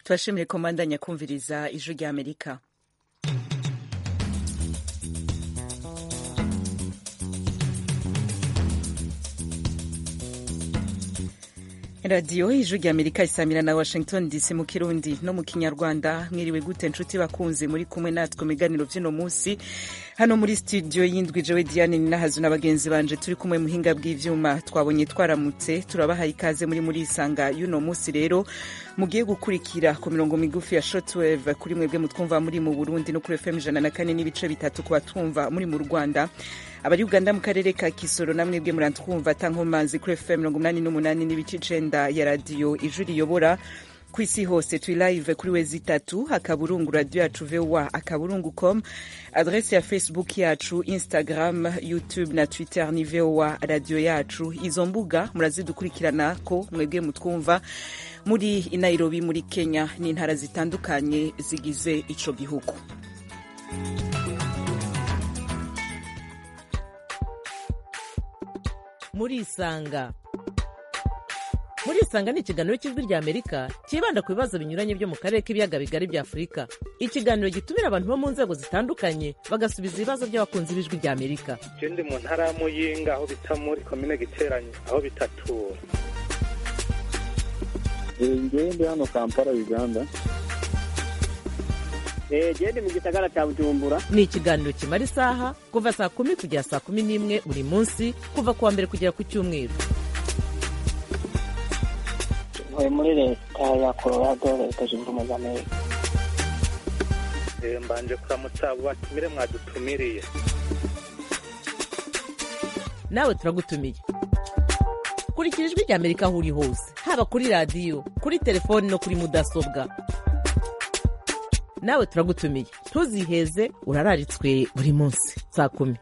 tubashimire ko mwandanya kumviriza ijwi rya amerika radiyo ijwi rya amerika isamira na washington dc mu kirundi no mu kinyarwanda mwiriwe gute nshuti bakunze muri kumwe natwe mu biganiro by'uno munsi hano muri studio y'indwi jewe diane ninahazu na bagenzi banje turi kumwe muhinga bw'ivyuma twabonye twaramutse turabahaye ikaze muri muri isanga y'uno munsi rero mugiye gukurikira ku mirongo migufi ya shortwave kuri mwebwe mutwumva muri mu burundi no kuri fm ijana na kane n'ibice bitatu ku batwumva muri mu rwanda abari uganda mu karere ka kisoro na mwebwe muratwumva tankomanzi kuri fm mirongo umunani n'umunani n'ibice icenda ya radiyo ijwi riyobora ku isi hose turi live kuri wezi itatu akaburungu radio yacu voa akaburungu com adrese ya facebook yacu instagram youtube na twitter ni voa radio yacu izo mbuga murazidukurikirana ko mwebwe mutwumva muri inairobi muri kenya n'intara zitandukanye zigize ico gihugu murisanga murisanga ni ikiganiro cy'ijwi rya amerika cyibanda ku bibazo binyuranye byo mu karere k'ibiyaga bigari bya afurika ikiganiro gitumira abantu bo mu nzego zitandukanye bagasubiza ibibazo by'abakunzi b'ijwi rya amerika je ndi mu ntara ya muyinga aho bita muri komine giteranye aho bitatura ngewe ndi hano kampala uganda gende mu gisagara cya bujumbura ni ikiganiro kimara isaha kuva saa kumi kugera saa kumi n'imwe buri munsi kuva ku wa mbere kugera ku cyumweru ntuye muri leta ya colorado leta zunze ubumwe za amerika mbanje kuramutsa abo batumire mwadutumiriye nawe turagutumiye kurikira ijwi rya amerika aho uri hose haba kuri radiyo kuri telefoni no kuri mudasobwa nawe turagutumiye ntuziheze urararitswe buri munsi saa kumi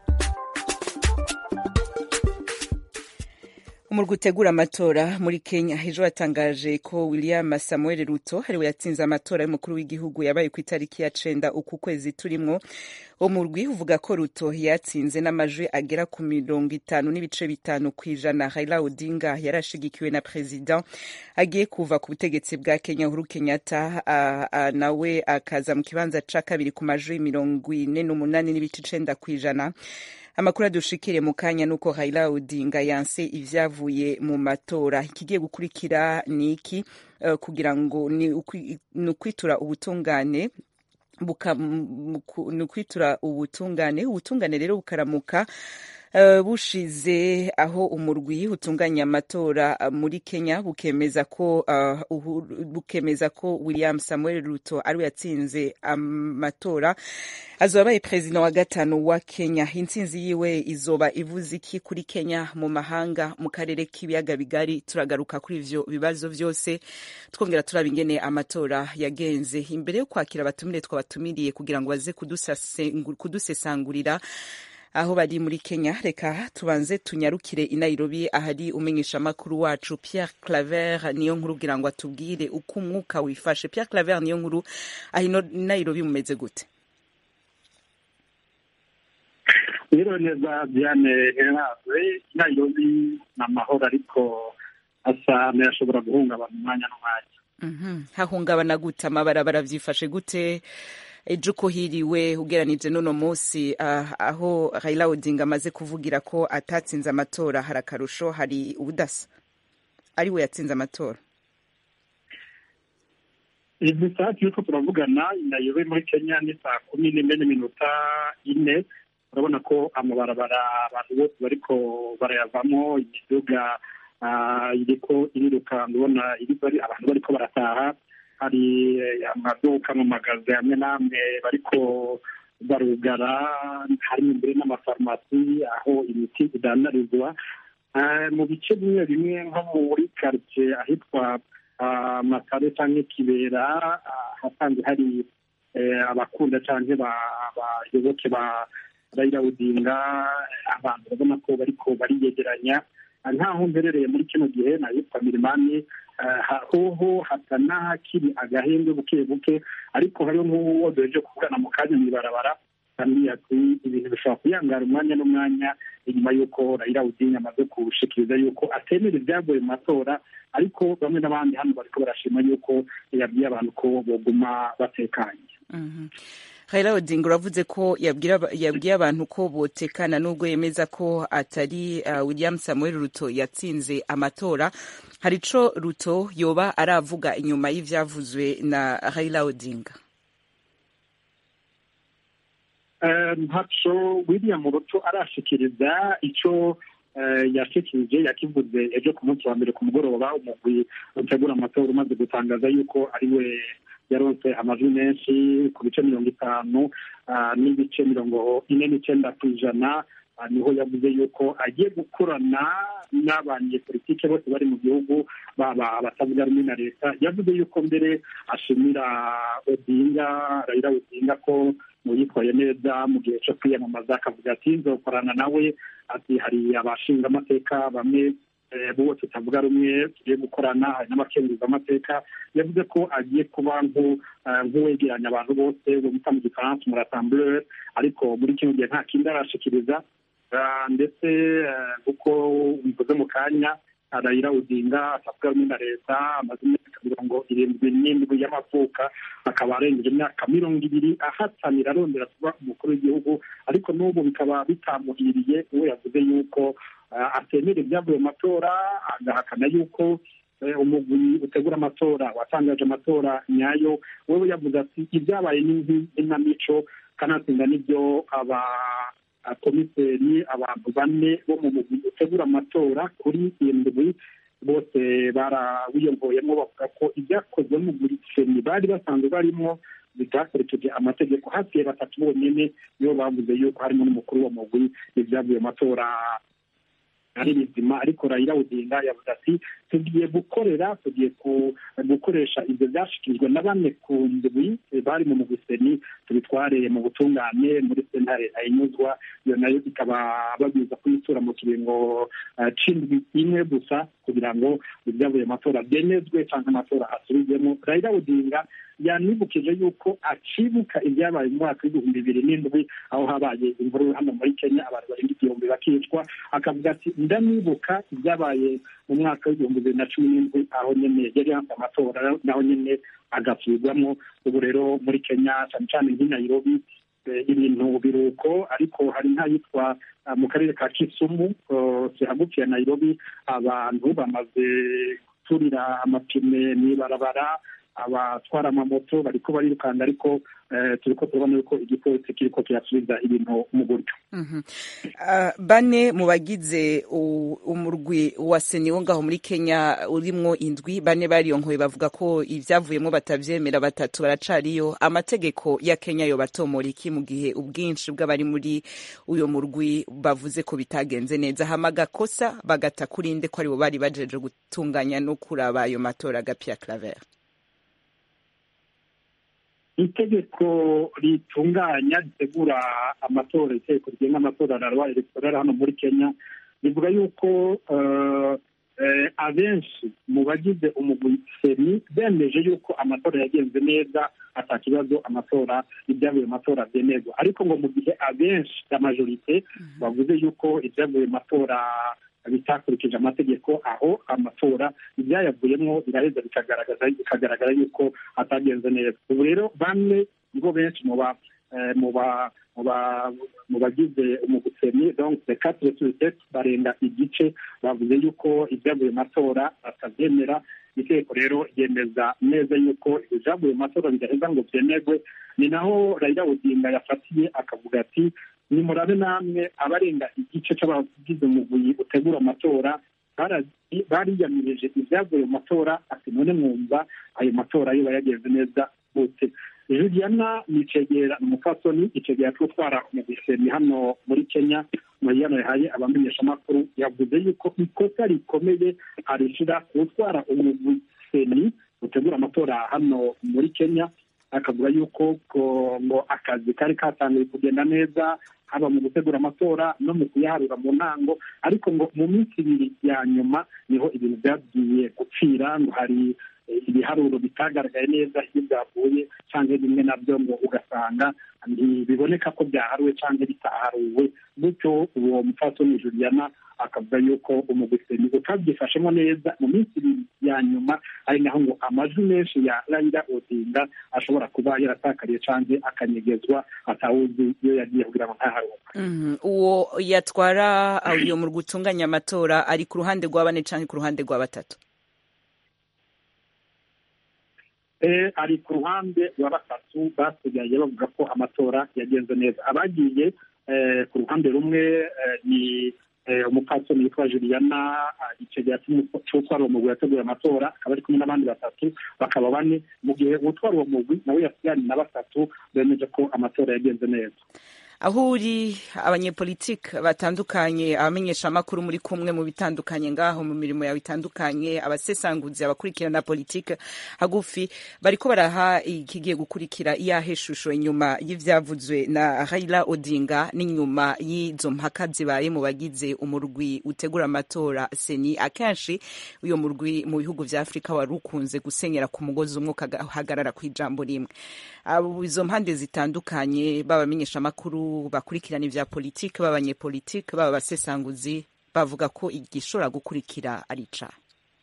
umurwi utegura amatora muri kenya ejo yatangaje ko william samuel ruto ariwe yatsinze amatora y'umukuru w'igihugu yabaye ku itariki ya cenda uku kwezi turimwo umurwi uvuga ko ruto yatsinze n'amajwi agera ku mirongo itanu n'ibice bitanu ku ijana raila odinga yari ashigikiwe na perezida agiye kuva ku butegetsi bwa kenya uhuru kenyatta nawe akaza mu kibanza ca kabiri ku majwi mirongo ine n'umunani n'ibice icenda ku ijana amakuru adushikire mu kanya nuko Raila Odinga yanse ivyavuye mu matora ikigiye gukurikira ni iki uh, kugira ngo ni ukwitura ubutungane ni ukwitura ubutungane ubutungane rero bukaramuka Uh, bushize aho umurwi utunganya amatora uh, muri Kenya bukemeza ko uh, uh, bukemeza ko William Samuel Ruto ariwe yatsinze amatora um, azoba abaye perezida wa gatanu wa Kenya intsinzi yiwe izoba ivuze iki kuri Kenya mu mahanga mu karere k'ibiyaga bigari turagaruka kuri ivyo bibazo vyose twongera turaba ingene amatora yagenze imbere yo kwakira abatumire twabatumiriye kugira ngo baze kudusesangurira aho bari muri Kenya reka tubanze tunyarukire i Nairobi ahari umenyesha makuru wacu Pierre Claver niyo nkuru kugira ngo atubwire uko umwuka wifashe Pierre Claver niyo nkuru aho Nairobi mumeze gute rero neza Diane Herave Nairobi ni amahoro ariko asa n'ayashobora guhungabana umwanya n'umwanya hahungabana gute amabarabara byifashe gute ejo uko hiriwe ugeranije n'uno munsi uh, aho Raila Odinga amaze kuvugira ko atatsinze amatora hari akarusho hari ubudasa ari we yatsinze amatora izi saa turiko turavugana nayobe muri kenya ni saa kumi n'imwe n'iminota ine urabona ko amabarabara abantu bose bariko barayavamo imiduga iriko iriruka ndabona abantu bariko barataha hari amaduka mu magazi amwe n'amwe bariko barugara harimo imbere n'amafarumasi aho imiti idandarizwa mu bice bimwe bimwe nko muri karitsiye ahitwa makare cyangwa kibera hasanzwe hari abakunda cyangwa abayoboke ba Raila Odinga abantu urabona ko bariko bariyegeranya nkaho mberereye muri kino gihe nahitwa mirimani hoho hasa n'ahakiri agahembwe buke buke ariko hariho nk'uwo duheje kuvugana mu kanya mw'ibarabara kandi ati ibintu bishobora kuyangara umwanya n'umwanya inyuma y'uko Raila Odinga amaze gushikiriza yuko atemera ibyavuye mu matora ariko bamwe n'abandi hano bariko barashima yuko yabwiye abantu ko boguma batekanye Raila Odinga uravuze ko yabwiye abantu ko botekana nubwo yemeza ko atari uh, William Samuel Ruto yatsinze amatora hari ico Ruto yoba aravuga inyuma y'ivyavuzwe na Raila Odinga ntaco william ruto arashikiriza ico yashikirije yakivuze ejo ku munsi wa mbere ku mugoroba umugwi utegura amatora umaze gutangaza yuko ari we yaronse amajwi menshi ku bice mirongo itanu n'ibice mirongo ine n'icenda ku ijana niho yavuze yuko agiye gukorana n'abanyepolitike bose bari mu gihugu baba abatavuga rumwe na leta yavuze yuko mbere ashimira odinga rayira odinga ko mu yitwaye neza mu gihe cyo kwiyamamaza akavuga ati nzokorana nawe ati hari abashinga amateka bamwe bo tutavuga rumwe tugiye gukorana hari n'abakenguza amateka yavuze ko agiye kuba nk'uwegeranya abantu bose bita mu gifaransa umurasamburere ariko muri kino gihe nta kindi arashikiriza ndetse kuko mvuze mu kanya arayira udinga atavuga rumwe na leta amaze imyaka mirongo irindwi n'indwi y'amavuka akaba arengeje imyaka mirongo ibiri ahatanira arondera kuba umukuru w'igihugu ariko n'ubu bikaba bitamuhiriye uwo yavuze yuko atemera ibyavuye mu matora agahakana yuko umugwi utegura amatora watangaje amatora nyayo wewe yavuze ati ibyabaye n'inamico kanatsinda n'ibyo aba komiseri abantu bane bo mu mugwi utegura amatora kuri indwi bose barawiyongoyemo bavuga ko ibyakozwe mu seni bari basanzwe barimo bitakurikije amategeko hafi batatu bonyine nibo bavuze yuko harimo n'umukuru wa mugwi ibyavuye mu matora ari bizima ariko Raila Odinga yavuze ati tugiye gukorera tugiye gukoresha ibyo byashikirijwe na bane ku ndwi bari mu muguseni tubitware mu butungane muri sentare ayinyuzwa iyo nayo ikaba babwiza kuyitura mu kiringo c'indwi imwe gusa kugira ngo ibyavuye amatora byemezwe cyangwa amatora asubizwemo Raila Odinga yanibukije yuko akibuka ibyabaye mu mwaka w'ibihumbi bibiri n'indwi aho habaye imvururu hano muri kenya abantu barenga igihumbi bakicwa akavuga ati ndanibuka ibyabaye mu mwaka w'ibihumbi bibiri na cumi n'indwi aho nyine yari yanze amatora naho nyine agasubirwamo ubu rero muri kenya cyane cyane nk'i nairobi ibintu biruko ariko hari nk'ahitwa mu karere ka kisumu kihagufiye nairobi abantu bamaze guturira amapine mw'ibarabara abatwara amamoto bariko barirukanga ariko turiko turabona yuko igipolisi kiriko kirasubiza ibintu mu buryo bane mu bagize umurwi wa seni wo ngaho muri kenya urimwo indwi bane bariyonkoye bavuga ko ivyavuyemo batavyemera batatu baracariyo amategeko ya kenya yo batomora iki mu gihe ubwinshi bw'abari muri uyo murwi bavuze ko bitagenze neza hama gakosa bagata kurinde ko aribo bari bajeje gutunganya no kuraba ayo matora gapia claver itegeko ritunganya ritegura amatora itegeko rigenga amatora rarwa electoral hano muri kenya rivuga yuko abenshi mu bagize umugwi seni bemeje yuko amatora yagenze neza ata kibazo amatora ibyavuye mu matora byemezwa ariko ngo mu gihe abenshi ya majorite bavuze yuko ibyavuye mu matora bitakurikije amategeko aho amatora ibyayavuyemo biraheza bikagaragaza bikagaragara yuko atagenze neza ubu rero bamwe nibo benshi mu ba mu ba mu bagize umuguseni donc the quatre sur sept barenga igice bavuze yuko ibyavuye mu matora batabyemera itegeko rero ryemeza neza yuko ibyavuye mu matora bidaheza ngo byemerwe ni naho Raila Odinga yafatiye akavuga ati nimurabe namwe abarenga igice c'abagize umugwi utegura amatora bariyamirije ibyavuye mu matora ati none mwumva ayo matora yo yagenze neza gute juliana ni icegera umupfasoni icegera twutwara umugwiseni hano muri kenya muriyano yahaye abamenyeshamakuru yavuze yuko ikosa rikomeye arishira gutwara umugwiseni utegura amatora hano muri kenya akavuga yuko ngo akazi kari katangiye kugenda neza haba mu gutegura amatora no mu kuyaharura mu ntango ariko ngo mu minsi ibiri ya nyuma niho ibintu byagiye gupfira ngo hari ibiharuro bitagaragaye neza iyo byavuye cyangwa bimwe nabyo ngo ugasanga ntibiboneka ko byaharuwe cyangwa bitaharuwe gutyo uwo mupfasoni juliana akavuga yuko umuguseni utabyifashemo neza mu minsi ibiri ya nyuma ari naho ngo amajwi menshi ya raila odinga ashobora kuba yaratakariye cyangwa akanyegezwa atawuzi iyo yagiye kugira ngo ntaharuke uwo yatwara uyu mu gutunganya amatora ari ku ruhande rwa bane cyangwa ku ruhande rwa batatu ari ku ruhande rwa batatu basigaye bavuga ko amatora yagenze neza abagiye ku ruhande rumwe ni umupfasoni witwa juliana icegera cy'utwara uwo mugwi yateguye amatora akaba ari kumwe n'abandi batatu bakaba bane mu gihe utwara uwo mugwi nawe yasiganye na batatu bemeje ko amatora yagenze neza aho uri abanyepolitike batandukanye abamenyeshamakuru muri kumwe mu bitandukanye ngaho mu mirimo yawe itandukanye abasesanguzi abakurikirana politike hagufi bariko baraha ikigiye gukurikira iyahe shusho inyuma y'ivyavuzwe na Raila Odinga n'inyuma y'izo mpaka zibaye mu bagize umurwi utegura amatora seni akenshi uyo murwi mu bihugu vya Afrika wari ukunze gusenyera ku mugozi umwe ukahagarara ku ijambo rimwe izo mpande zitandukanye b'abamenyeshamakuru bakurikirana ivya politike b'abanyepolitike baba basesanguzi bavuga ko igishobora gukurikira ari icaha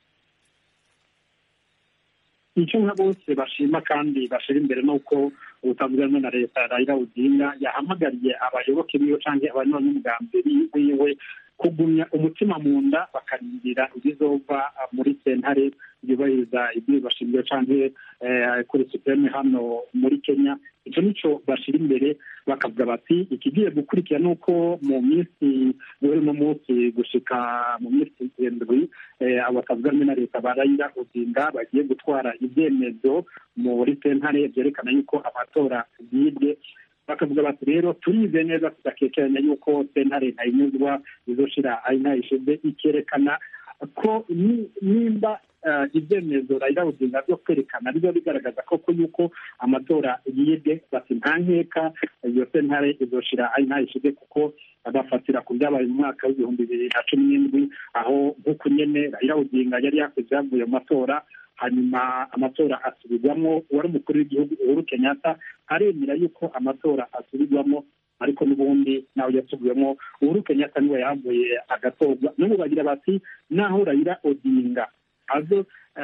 icyo nka bose bashima kandi bashira imbere ni uko ubutavugana na leta Raila Odinga yahamagariye abayoboke biwe cyangwa abanywanyi umugambi wiwe kugumya umutima mu nda bakarindira ibizova muri sentare yubahiriza ibyo bashingiro cyangwa kuri supreme hano muri kenya icyo nicyo bashyira imbere bakavuga bati ikigiye gukurikira ni uko mu minsi muri uno munsi gushika mu minsi irindwi abatavuga rumwe na leta barayira odinga bagiye gutwara ibyemezo muri sentare byerekana yuko amatora yibwe bakavuga bati rero turize neza tudakekeranya yuko sentare ntayinyuzwa izoshira ari ntayishize ikerekana ko nimba ibyemezo Raila Odinga byo kwerekana biba bigaragaza koko yuko amatora yibwe bati nta nkeka iyo sentare izoshira ari ntayishize kuko bafatira ku byabaye mu mwaka w'ibihumbi bibiri na cumi n'indwi aho nk'uko nyene Raila Odinga yari yakoze ibyavuye mu matora hanyuma amatora asubirwamo uwari umukuru w'igihugu uhuru kenyatta aremera yuko amatora asubirwamo ariko n'ubundi nawe yasubiwemo uhuru kenyatta niwe yahavuye agatorwa n'ubu bagira bati naho rayira odinga azo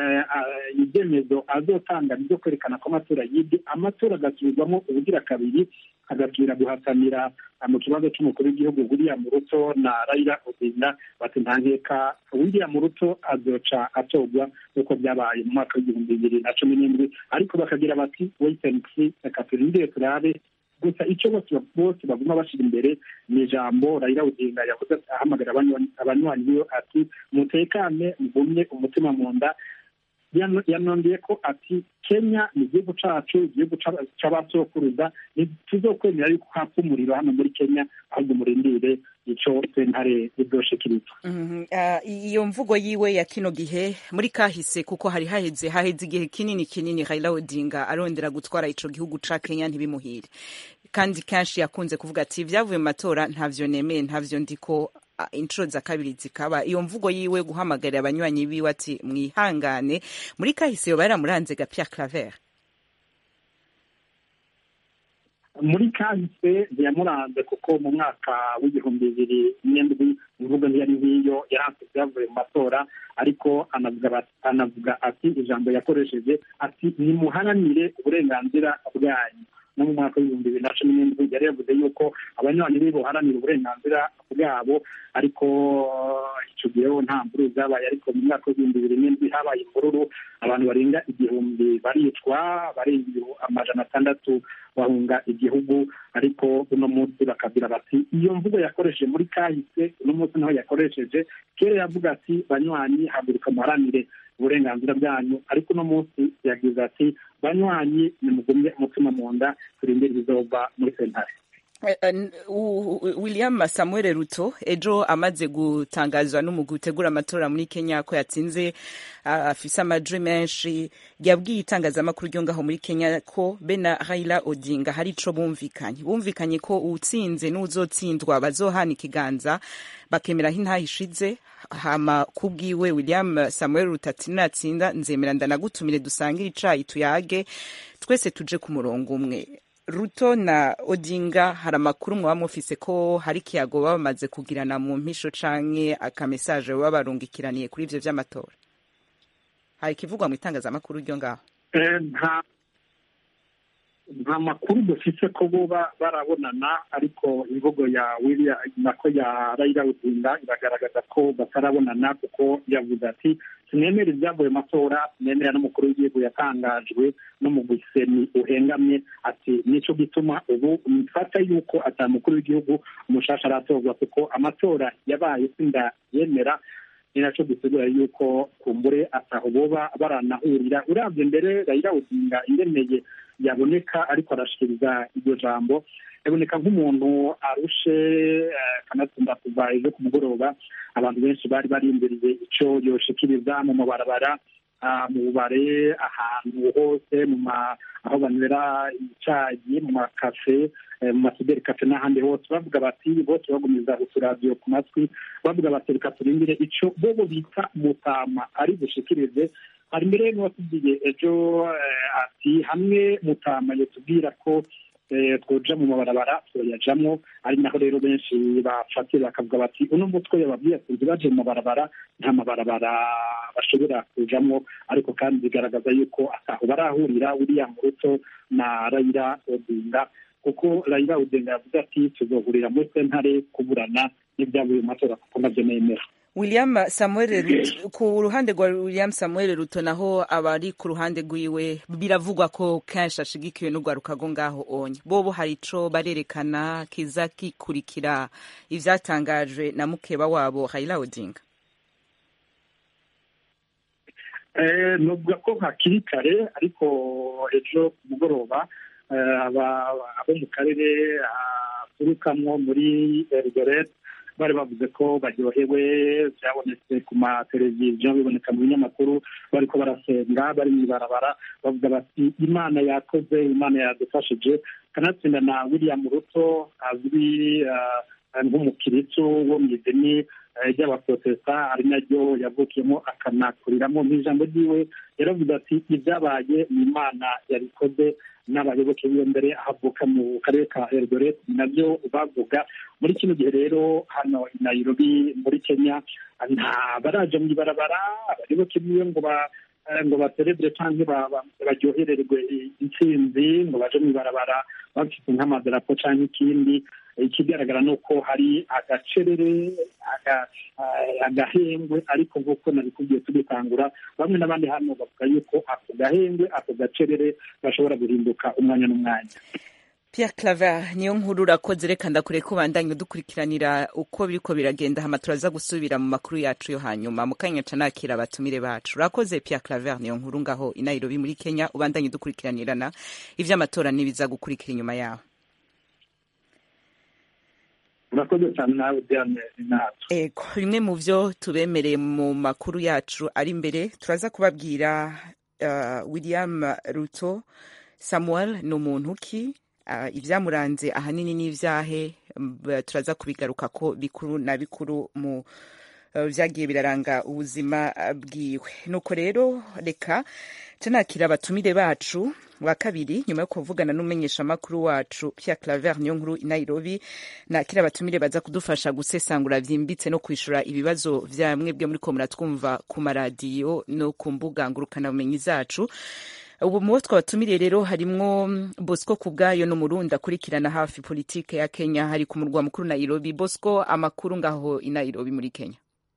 ibyemezo azotanga byo kwerekana ko amatora yibwe amatora agasubirwamo ubugira kabiri agasubira guhatanira mu kibazo cy'umukuru w'igihugu william ruto na raila odinga bati nta nkeka william ruto azoca atorwa nk'uko byabaye mu mwaka w'igihumbi bibiri na cumi n'indwi ariko bakagira bati wait and see reka turindire turabe gusa icyo bose baguma bashyira imbere ni ijambo Raila Odinga yavuze ahamagara abanywanyi biwe ati mutekane mugumye umutima mu nda yanongeye ko ati kenya ni igihugu cacu igihugu c'abasokuruza ntituzokwemera yuko hapfa umuriro hano muri kenya ahubwo murindire ico sentare izoshikiriza iyo mvugo yiwe ya kino gihe muri kahise kuko hari haheze haheze igihe kinini kinini Raila Odinga arondera gutwara ico gihugu ca Kenya ntibimuhire kandi kenshi yakunze kuvuga ati ibyavuye mu matora ntavyo nemeye ntavyo ndiko inshuro za kabiri zikaba iyo mvugo yiwe guhamagarira abanywanyi biwe ati mwihangane muri kahise yoba yaramuranze ga Pierre Claver muri kahise ntiyamuranze kuko mu mwaka w'igihumbi bibiri n'indwi imvugo ntiyari nk'iyo yaranze ibyavuye mu matora ariko anavuga ati ijambo yakoresheje ati nimuharanire uburenganzira bwanyu no mu mwaka w'ibihumbi bibiri na cumi n'indwi yari yavuze yuko abanywanyi be boharanira uburenganzira bwabo ariko icyo gihe nta mvururu zabaye ariko mu mwaka w'ibihumbi bibiri n'indwi habaye imvururu abantu barenga igihumbi baricwa barenga amajana atandatu bahunga igihugu ariko uno munsi bakagira bati iyo mvugo yakoresheje muri kahise uno munsi naho yakoresheje kera yavuga ati banywanyi haguruka muharanire uburenganzira bwanyu ariko uno munsi yagize ati banywanyi nimugumye umutima mu nda turindire ibizova muri sentare Eh, eh, u- u- william samuel ruto ejo amaze gutangazwa n'umugwi utegura amatora muri kenya ko yatsinze ah, afise amajwi menshi yabwiye itangazamakuru ryo ngaho muri kenya ko be na raila odinga hari ico bumvikanye bumvikanye ko uwutsinze n'uwuzotsindwa bazohana ikiganza bakemera aho intaha ishize hama kubwiwe william samuel ruto ati natsinda nzemera ndanagutumire dusangire icayi tuyage twese tuje ku murongo umwe ruto na odinga hari amakuru mwaba mufise ko hari ikiyago baba bamaze kugirana mu mpisho canke akamesaje baba barungikiraniye kuri ivyo vy'amatora hari ikivugwa mu itangazamakuru ryo ngaho Eh, nta nta makuru dufise ko boba barabonana ariko imvugo ya William nako ya Raila Odinga iragaragaza ko batarabonana kuko yavuze ati sinemera ibyavuye mu matora sinemera n'umukuru w'igihugu yatangajwe n'umugwi seni uhengamye ati nico gituma ubu mfata yuko ata mukuru w'igihugu umushasha aratorwa kuko amatora yabaye sinda yemera ni naco gisigura yuko kumbure ataho boba baranahurira uravye mbere Raila Odinga ingeneye yaboneka ariko arashikiriza iryo jambo yaboneka nk'umuntu arushe eh, kanatsinda kuva ejo ku mugoroba abantu benshi bari barindiriye ico yoshikiriza mu mabarabara ah, mu bubare ahantu hose mu ma aho banywera icayi mu makafe eh, mu masuderi kafe n'ahandi hose bavuga bati bose bagumiza uturadiyo ku matwi bavuga bati reka turindire ico bobo bita mutama ari bushikirize hari mbere n'uwatubwiye ejo eh, ati hamwe mutama yatubwira ko eh, twoja mu mabarabara twoyajamwo ari naho rero benshi bafatira bakavuga bati uno mutwe yababwiye ati ntibaje mu mabarabara nta mabarabara bashobora kujamwo ariko kandi bigaragaza yuko ataho barahurira william ruto na raila odinga kuko raila odinga yavuze ati tuzohurira muri sentare kuburana n'ibyavuye mu matora kuko navyo nemera william samuel ruto ku ruhande rwa william samuel ruto naho abari ku ruhande rwiwe biravugwa ko kenshi ashigikiwe n'urwaruka rwo ngaho onye bobo hari ico barerekana kiza kikurikira ivyatangajwe na mukeba wabo raila odinga Eh, novuga ko hakiri kare ariko ejo ku mugoroba eh, aba- abo mu karere aturukamwo muri eldoret bari bavuze ko baryohewe byabonetse ku mateleviziyo biboneka mu binyamakuru bariko barasenga bari mw'ibarabara bavuga bati imana yakoze imana yadufashije kanatsinda na william ruto azwi ah, nk'umukiristu wo mu idini eh, ry'abaprotesta ari naryo yavukiyemo akanakuriramo n'ijambo ryiwe yaravuze ati ibyabaye ni imana yabikoze n'abayoboke biwe mbere ahavuka mu karere ka eldoret ni nabyo bavuga muri kino gihe rero hano i nairobi muri kenya nta baraja mu ibarabara abayoboke biwe ngo ba eh, ngo baserebure canke ba- ba- baryohererwe intsinzi ngo baje mu ibarabara bafite nk'amadarapo canke ikindi ikigaragara ni uko hari agacerere aga- eh, agahengwe ariko nk'uko nabikubwiye tugitangura bamwe n'abandi hano bavuga yuko ako gahengwe ako gacerere gashobora guhinduka umwanya n'umwanya Pierre Claver niyo nkuru urakoze reka ndakure ko bandanye dukurikiranira uko biriko biragenda hama turaza gusubira mu makuru yacu yo hanyuma mu kanya ca nakira abatumire bacu urakoze Pierre Claver niyo nkuru ngaho i Nairobi muri Kenya ubandanye dukurikiranirana ivy'amatora n'ibiza gukurikira inyuma yaho urakoze cyane nawe diane natwe Ego, bimwe mu vyo tubemereye mu makuru yacu ari imbere turaza kubabwira uh, William Ruto Samuel ni umuntu ki uh, ivyamuranze ahanini n'ivyahe m- turaza kubigaruka ko bikuru na bikuru mu uh, vyagiye biraranga ubuzima uh, bwiwe nuko rero reka tunakira abatumire bacu wa kabiri nyuma yo kuvugana n'umumenyeshamakuru wacu Pierre Claver niyo nkuru i Nairobi nakira abatumire baza kudufasha gusesangura vyimbitse no kwishura ibibazo vya mwebwe muri ko muratwumva ku maradiyo no ku mbuga ngurukanabumenyi zacu ubu mu bo twabatumiriye rero harimwo bosco ku bwayo n'umurundi akurikirana hafi politike ya kenya hari ku murwa mukuru nairobi bosco amakuru ngaho i nairobi muri kenya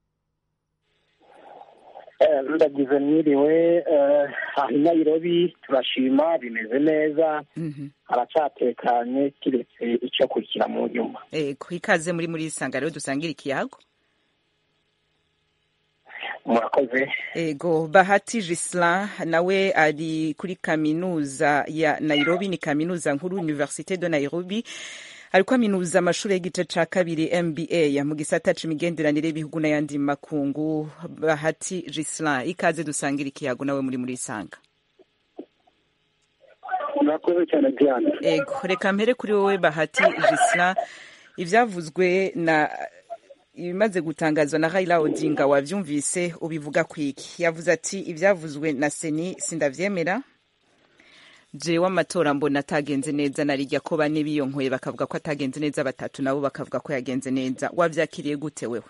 Eh, ndagize mwiriwe eh, aha i nairobi turashima bimeze neza Mhm. haracyatekanye kiretse icyo kurikira mu nyuma ego ikaze muri muri isanga rero dusangira ikiyago murakoze ego bahati Gislin nawe ari kuri kaminuza ya nairobi ni kaminuza nkuru universite de nairobi ariko aminuza amashuri y'igice ca kabiri mba mu gisata c'imigenderanire y'ibihugu n'ayandi makungu bahati gislin ikaze dusangira ikiyago nawe muri muri isanga murakoze cyane diane ego reka mpere kuri wowe bahati gislin ivyavuzwe na ibimaze gutangazwa na Raila Odinga wavyumvise ubivuga kwiki yavuze ati ivyavuzwe na seni sindavyemera jewe amatora mbona atagenze neza narirya ko bane biyonkoye bakavuga ko atagenze neza batatu nabo bakavuga ko yagenze neza wavyakiriye gute wewe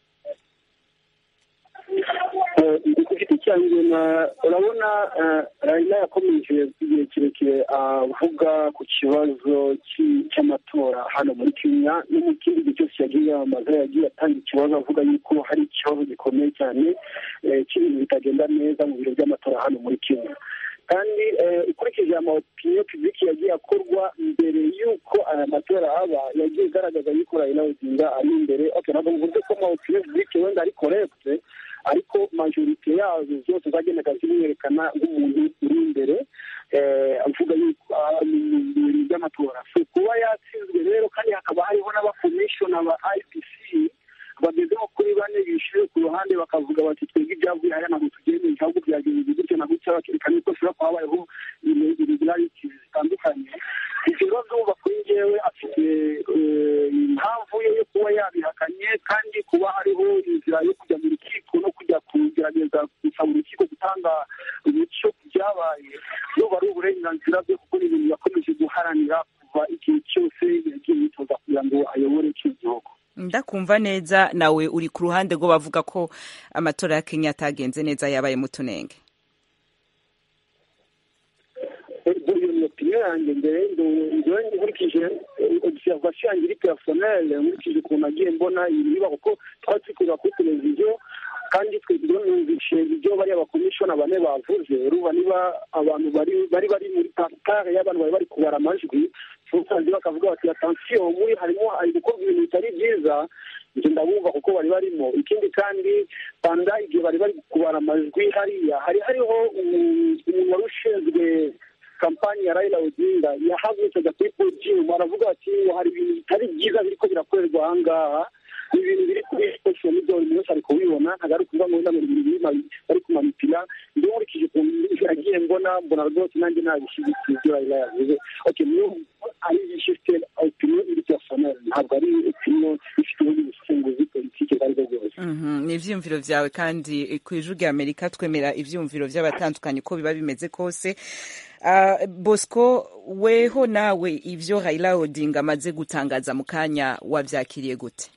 ku giti cyanjye urabona rayila yakomeje igihe kirekire avuga ku kibazo cy'amatora hano muri kenya no mu kindi gihe cyose yagiye yamamaza yagiye atanga ikibazo avuga yuko hari ikibazo gikomeye cyane cy'ibintu bitagenda neza mu biro by'amatora hano muri kenya kandi ukurikije amapine pibiki yagiye akorwa mbere y'uko aya matora aba yagiye igaragaza yuko rayila odinga ari imbere ntabwo mvuze ko amapine pibiki wenda ari korekite ariko majorite yazo zose zagendaga zimwerekana nk'umuntu uri imbere avuga yuko mu bintu by'amatora so kuba yatsinzwe rero kandi hakaba hariho n'abakomishona ba ipc bageze nko kuri bane bishyuye ku ruhande bakavuga bati twebwe ibyavuye hariya ntabwo tugendeye ahubwo byagenze gutyo na gutya bakerekana yuko hashobora kuba habayeho irregularities zitandukanye ibyo bibazo uba kuri njyewe afite impamvu ye yo kuba yabihakanye kandi kuba hariho inzira yo kujya mu rukiko no kujya kugerageza gusaba urukiko gutanga umucyo ku byabaye n'ubu ari uburenganzira bwe kuko ni ibintu yakomeje guharanira kuva igihe cyose yagiye yitoza kugira ngo ayobore icyo gihugu ndakumva neza nawe uri ku ruhande rwo bavuga ko amatora ya kenya atagenze neza yabaye mu tunenge iyo ni opinion yanjye mbere njyewe nkurikije observation yanjye iri personnel nkurikije ukuntu nagiye mbona ibintu biba kuko twari turi kureba kuri televiziyo kandi twe numvishe ibyo bariya bakomishona bane bavuze urumva niba abantu bari bari bari muri pankare y'abantu bari bari kubara amajwi usanze bakavuga bati atansiyo muri harimo hari gukorwa ibintu bitari byiza njye ndabumva kuko bari barimo ikindi kandi panda igihe bari bari kubara amajwi hariya hari hariho umuntu wari ushinzwe kampani ya Raila Odinga yahagurutse ajya kuri podium aravuga ati hari ibintu bitari byiza biriko birakorerwa aha ngaha ibintu biri kuri social media buri wese ari kubibona ntabwo ari ukuvuga ngo wenda ngo ibintu bari kumanipira ndi nkurikije ukuntu yagiye mbona mbona rwose nanjye nabishyigikiye ibyo Raila yavuze okay niyo ari ifite opinion iri personnel ntabwo ari opinion ifite ubundi busunguzi politike bwo aribwo bwose ni ivyiyumviro vyawe kandi ku ijwi rya amerika twemera ivyiyumviro vy'abatandukanye uko biba bimeze kose Uh, bosco weho nawe ivyo raila odinga amaze gutangaza mu kanya wavyakiriye gute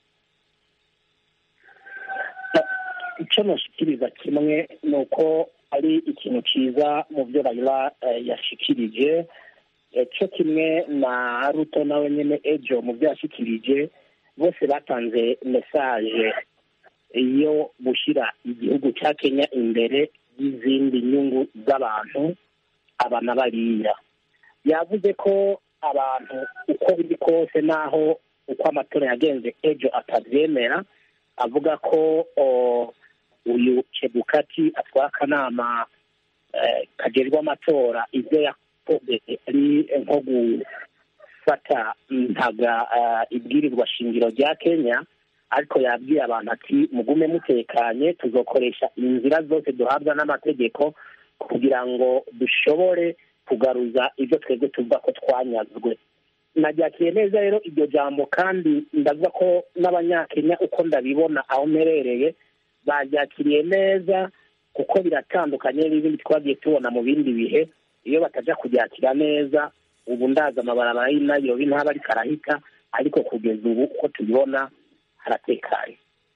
icyo nashikiriza kimwe ni uko ari ikintu cyiza mu byo rayira yashikirije cyo kimwe na ruto nawe nyine ejo mu byo yashikirije bose batanze mesaje yo gushyira igihugu cya kenya imbere y'izindi nyungu z'abantu aba na bariya yavuze ko abantu uko biri kose n'aho uko amatora yagenze ejo atabyemera avuga ko uyu chebukati atwara akanama kagejwe amatora ibyo yakoze ari nko gufata ntaga ibwirizwa shingiro rya kenya ariko yabwiye abantu ati mugume mutekanye tuzokoresha inzira zose duhabwa n'amategeko kugira ngo dushobore kugaruza ibyo twebwe tuvuga ko twanyazwe nabyakiriye neza rero iryo jambo kandi ndavuga ko n'abanyakenya uko ndabibona aho mperereye baryakiriye neza kuko biratandukanye n'ibindi twagiye tubona mu bindi bihe iyo batajya kubyakira neza ubu ndaza amabarabara y'inayirobi ntaba ariko arahita ariko kugeza ubu uko tubibona haratekanye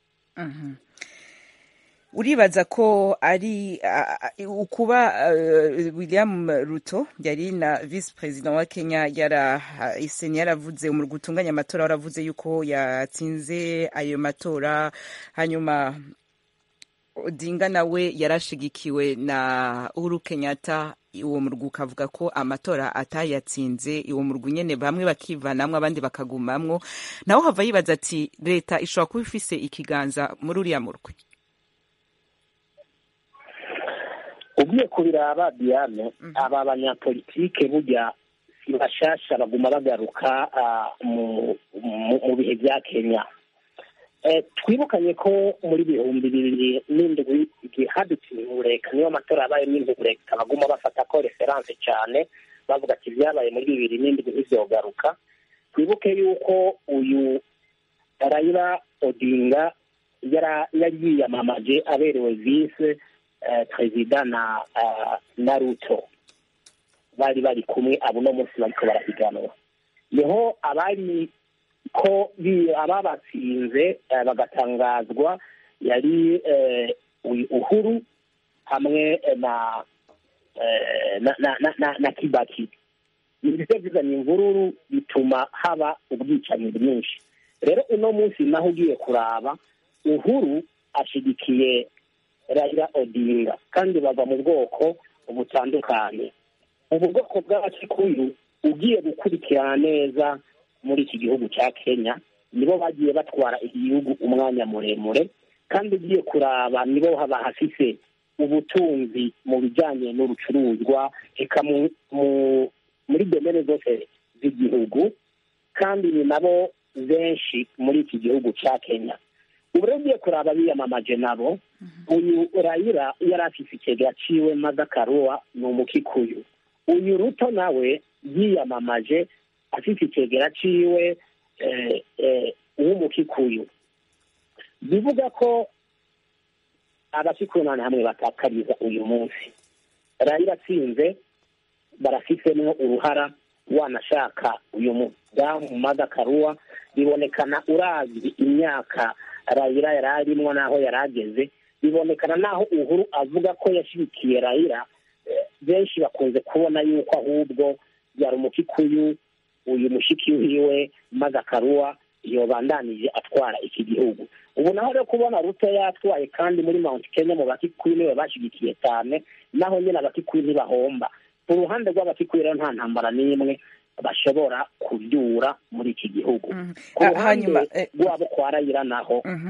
uribaza ko ari ukuba william ruto yari na visi perezida wa kenya iseni yaravuze umurwa utunganya amatora waravuze yuko yatsinze ayo matora hanyuma odinga nawe yarashigikiwe na uhuru kenyatta uwo murwa ukavuga ko amatora atayatsinze uwo murwa nyine bamwe bakivanamwo abandi bakagumamwo nawe hava yibaza ati leta ishobora kuba ifise ikiganza muri uriya murwi ugiye kubiraba diane aba banyapolitike burya si bashasha baguma bagaruka ah, mu mu- mu bihe bya kenya Eh, twibukanye ko muri bihumbi bibiri n'indwi igihe hadutse imihureka niyo matora yabaye n'imihureka baguma bafata ko referanse cyane bavuga ati ibyabaye muri bibiri n'indwi ntibyogaruka twibuke yuko uyu Raila Odinga yara- yari yiyamamaje aberewe vise eh, perezida na ah, na Ruto bari bari kumwe abo uno munsi bariko barahiganwa niho abari ko bi- ababatsinze eh, bagatangazwa yari eh, uyu uhuru hamwe eh, na eh, na na na, na, na kibaki ibyo bizanye imvururu bituma haba ubwicanyi bwinshi rero uno munsi naho ugiye kuraba uhuru ashigikiye Raila Odinga kandi bava mu bwoko butandukanye ubu bwoko bw'abakikuyu ugiye gukurikirana neza muri iki gihugu cya kenya nibo bagiye batwara igihugu umwanya muremure kandi ugiye kuraba nibo haba hafise ubutunzi mu bijyanye n'urucuruzwa eka mu- mu- muri domene zose z'igihugu kandi ni nabo benshi muri iki gihugu cya kenya ubu rero ugiye kuraba biyamamaje nabo uyu rayira yari afise ikigega ciwe madakaruwa ni umukikuyu uyu ruto nawe yiyamamaje afite ikigera ciwe eh, eh, w'umukikuyu bivuga ko abakikuyu nane hamwe batakariza uyu munsi rayira atsinze barafitemo uruhara wanashaka uyu mudamu madakaruwa bibonekana uravye imyaka rayira yari arimwo n'aho yari ageze bibonekana n'aho uhuru avuga ko yashyigikiye rayira eh, benshi bakunze kubona yuko ahubwo yari umukikuyu uyu mushiki wiwe madakaruwa yobandanije atwara iki gihugu ubu naho rero kubona ruto yatwaye kandi muri mount kenya mu bakikuyu niwe bashyigikiye cyane naho nyine abakikuyu ntibahomba ku ruhande rw'abakikuyu rero nta ntambara n'imwe bashobora kubyura muri iki gihugu Mhm. ku Ah, ruhande hanyuma, eh, rwabo kwa rayira naho Mhm.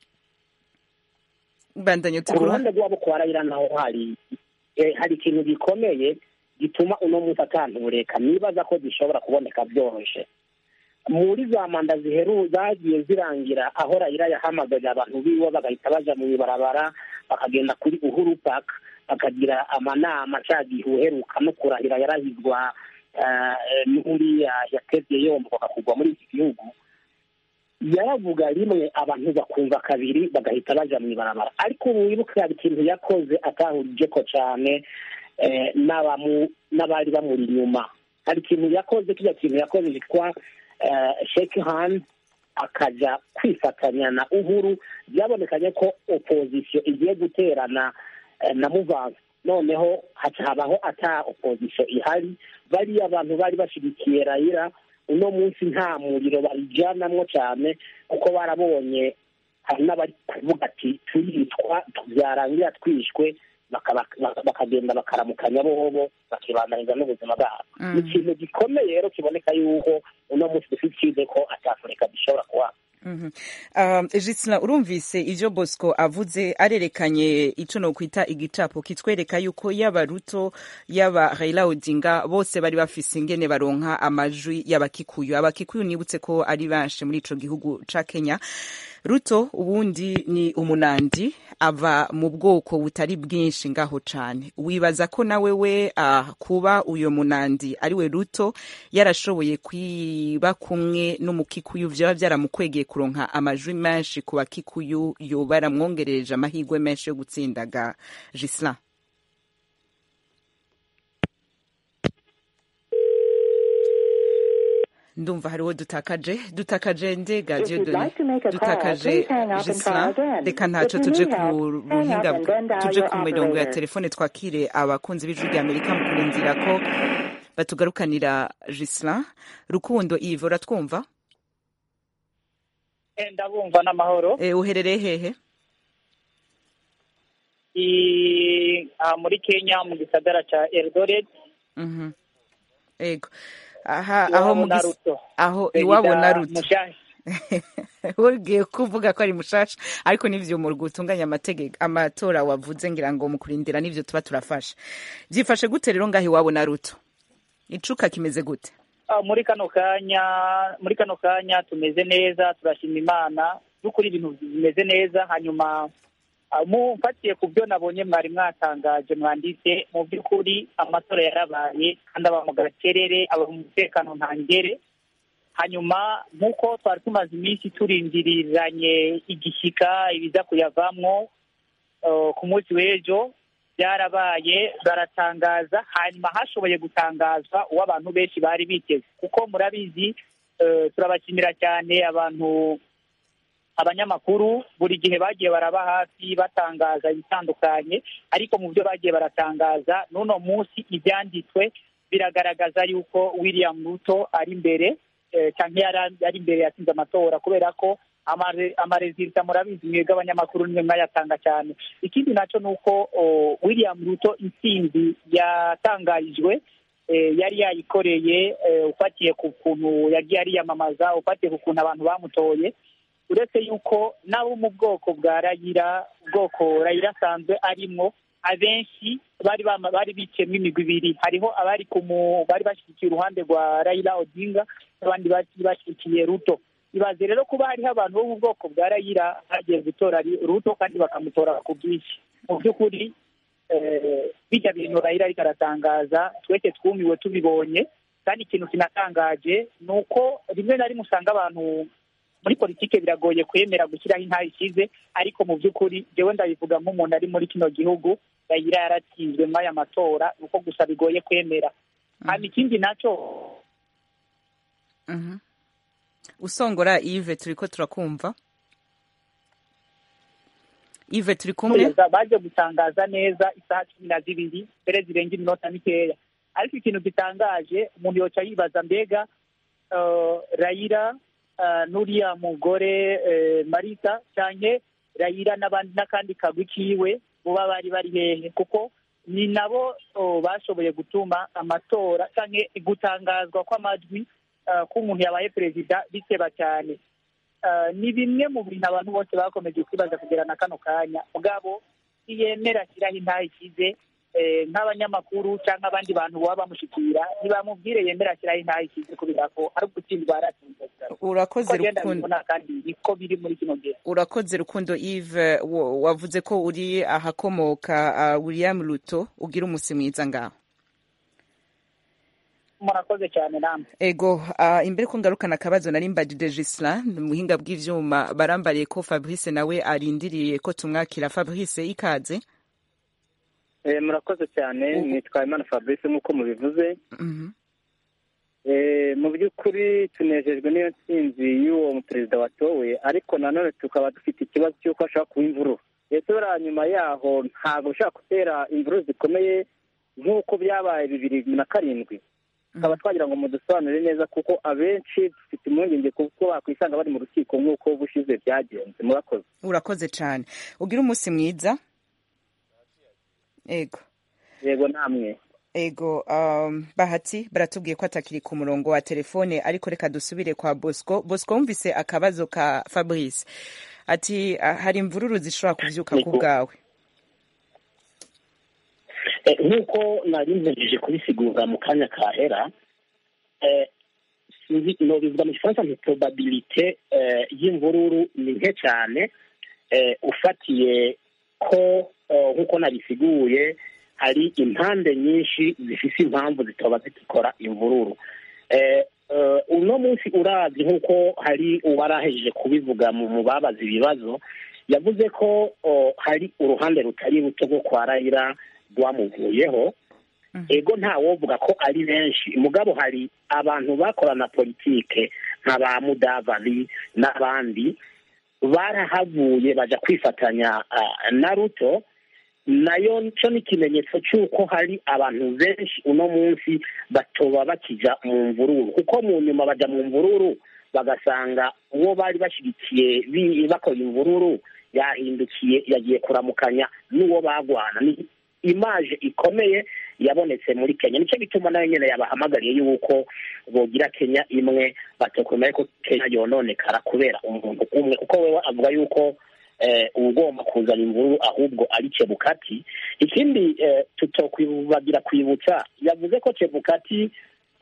bandanye ku tukuru ruhande rwabo kwa rayira naho hari eh, hari ikintu gikomeye gituma uno munsi atantureka nibaza ko gishobora kuboneka byoroshye muri za manda ziheru zagiye zirangira aho rayira yahamagaye abantu biwe bagahita baja mu ibarabara bakagenda kuri uhuru park bakagira amanama ca gihe uheruka no kurahira yarahizwa eh, n'uriya yatevye yomboka kugwa muri iki gihugu yaravuga rimwe abantu bakumva kabiri bagahita baja mu ibarabara ariko ubu wibuke hari ikintu yakoze atahurije ko cyane eh, n'abamu- n'abari bamuri inyuma hari ikintu yakoze kirya kintu yakoze cyitwa eh, shake hand akaja kwifatanya na uhuru byabonekanye ko opozisiyo igiye guterana eh, na muvansi noneho haca habaho ata opozisiyo ihari bariya abantu bari bashyigikiye rayira uno munsi nta muriro barijyanamwo cyane kuko barabonye hari n'abari kuvuga ati turicwa byarangira twishwe bakaba- baka- bakagenda bakaramukanya bobo bakibandaniza n'ubuzima bwabo Mm. ni ikintu gikomeye rero kiboneka yuko uno munsi dufite icyizere ko atafurika gishobora kuba Mhm. Um, Gisela urumvise ivyo Bosco avuze arerekanye ico no kwita igicapo kitwereka yuko yaba Ruto yaba Raila Odinga bose bari bafise ingene baronka amajwi y'abakikuyu abakikuyu nibutse ko ari benshi muri ico gihugu ca Kenya Ruto ubundi ni umunandi ava mu bwoko butari bwinshi ngaho cane wibaza ko nawe we uh, kuba uyo munandi ari we Ruto yarashoboye kwiba kumwe n'umukikuyu vyaba vyaramukwegeye kuronka amajwi menshi ku bakikuyu yoba yaramwongerereje amahirwe menshi yo gutsindaga Gisela ndumva hariho dutakaje dutakaje ndega If you'd Dieudonné like to make a call, dutakaje please hang up and try Gisela again. reka If ntaco you tuje need ku help, hang up buhinga and then dial tuje your ku mirongo ya operator. telefone twakire abakunzi b'ijwi rya amerika mu kurindira ko batugarukanira Gisela rukundo Yves uratwumva ndabumva n'amahoro Eh, uherereye hehe I- aha muri kenya mu gisagara cya eldoret Mhm. ego aha aho mu iwabo na gis- ruto aho Perezida iwabo na ruto Mushashi. ugiye kuvuga ko ari mushasha ariko n'ivyo mu gutunganya amategeko amatora wavuze ngira ngo mu kurindira n'ivyo tuba turafasha byifashe gute rero ngaho iwabo na ruto icuka kimeze gute Ah, muri kano kanya muri kano kanya tumeze neza turashima imana by'ukuri ibintu bimeze neza hanyuma ah, mu mfatiye ku byo nabonye mwari mwatangaje mwanditse mu by'ukuri amatora yarabaye kandi aba mu gakerere aba mu mutekano ntangere hanyuma nk'uko twari tumaze iminsi turindiriranye igishyika ibiza kuyavamwo eh, ku munsi w'ejo byarabaye baratangaza hanyuma hashoboye gutangazwa uwo abantu benshi bari biteze kuko murabizi eh, turabashimira cyane abantu abanyamakuru buri gihe bagiye baraba hafi batangaza ibitandukanye ariko mu byo bagiye baratangaza n'uno munsi ibyanditswe biragaragaza yuko william ruto ari imbere eh, cyangwa yari ari imbere yatsinze amatora kubera ko amare- amarezilita murabizi mwebwe abanyamakuru nimwe mwayatanga cyane ikindi nacyo ni uko oh, william ruto intsinzi yatangarijwe eh, yari yayikoreye eh, ufatiye ku kuntu yagiye ariyamamaza ufatiye ku kuntu abantu bamutoye uretse yuko n'abo mu bwoko bwa rayira ubwoko rayira asanzwe arimwo abenshi bari bama- bari biciyemo imigwi ibiri hariho abari ku mu- bari bashyigikiye uruhande rwa rayira odinga n'abandi bari bashyigikiye ruto ibaze rero kuba hariho abantu bo mu bwoko bwa rayira bagiye gutora Ri- ruto kandi bakamutora ku bwinshi mu by'ukuri eh, bijya bintu rayira ariko aratangaza twese twumiwe tubibonye kandi ikintu kinatangaje ni uko rimwe na rimwe usanga abantu muri politike biragoye kwemera gushyiraho intara ishize ariko mu by'ukuri jewe ndabivuga nk'umuntu ari muri kino gihugu rayira yaratsinzwe muri aya matora ni uko gusa bigoye kwemera hanyuma ikindi nacyo Mhm. usongora ive turiko turakumva ive turi kumwe neza baje gutangaza neza isaha cumi na zibiri mbere zirenga iminota mikeya ariko ikintu gitangaje umuntu yoca yibaza mbega eh, rayira eh, n'uriya mugore eh, marita canke rayira n'abandi n'akandi kagwi kiwe buba bari bari hehe kuko ni nabo oh, bashoboye gutuma amatora canke gutangazwa kw'amajwi eh, k'umuntu yabaye perezida biteba cyane Eh, ni bimwe mu bintu abantu bose bakomeje kwibaza kugera na kano kanya mugabo ntiyemera ashyiraho intaha ikize eh, nk'abanyamakuru cyangwa abandi bantu baba bamushikira ntibamubwire yemera ashyiraho intaha ikize kubera ko ari ugutsindwa yaratsinze urakoze Uko agenda rukundo abibona kandi niko biri muri kino gihe urakoze rukundo ive wo- wavuze ko uri ahakomoka uh, william ruto ugira umusi mwiza ngaho murakoze cyane namwe ego uh, imbere ko ngarukana akabazo nari mbajije Gislain mu buhinga bw'ivyuma barambariye ko Fabrice nawe arindiriye ko tumwakira Fabrice ikaze Eh, murakoze cyane Ubu- nitwa Imana Fabrice nk'uko mubivuze Mhm. Eh, mu by'ukuri tunejejwe n'iyo ntsinzi y'uwo perezida watowe ariko nanone tukaba dufite ikibazo cy'uko hashobora kuba imvururu ndetse buriya nyuma yaho ntabwo bishobora gutera imvururu zikomeye nk'uko byabaye bibiri na karindwi tukaba twagira ngo mudusobanurire neza kuko abenshi dufite impungenge kuko bakwisanga bari mu rukiko nk'uko ubushize byagenze murakoze urakoze cyane ugira umusi mwiza ego yego namwe ego um, bahati baratubwiye ko atakiri ku murongo wa telefone ariko reka dusubire kwa bosco bosco wumvise akabazo ka fabrice ati ah, hari imvururu zishobora kuvyuka ku Yego. bwawe Eh, nk'uko nari mpejeje kubisigura mu kanya kahera eh, sinzi nobivuga mu gifaransa nti probabilite eh, y'imvururu ni nke cyane eh, ufatiye ko eh, nk'uko nabisiguye hari impande nyinshi zifise impamvu zitoba zikora imvururu eh, eh, uno munsi urazi nk'uko hari uwarahejeje kubivuga mu mu babaza ibibazo yavuze ko oh, hari uruhande rutari ruto rwo kwa rayira rwamuvuyeho ego ntawovuga ko ari benshi mugabo hari abantu bakorana politike nka ba mudavali n'abandi barahavuye baja kwifatanya ah, na ruto nayo cyo ni ikimenyetso cy'uko hari abantu benshi uno munsi batoba bakija mu mvururu kuko mu nyuma baja mu mvururu bagasanga uwo bari bashyigikiye bi- bakora imvururu yahindukiye yagiye kuramukanya n'uwo bagwana ni imaje ikomeye yabonetse muri kenya nicyo gituma nayo nyine yabahamagariye yuko bogira kenya imwe batakwemera ko kenya yononekara kubera umuntu umwe kuko wewe avuga yuko eh, ugomba kuzana imvuru ahubwo ari chebukati ikindi eh, tutokwibagira kwibutsa yavuze ko chebukati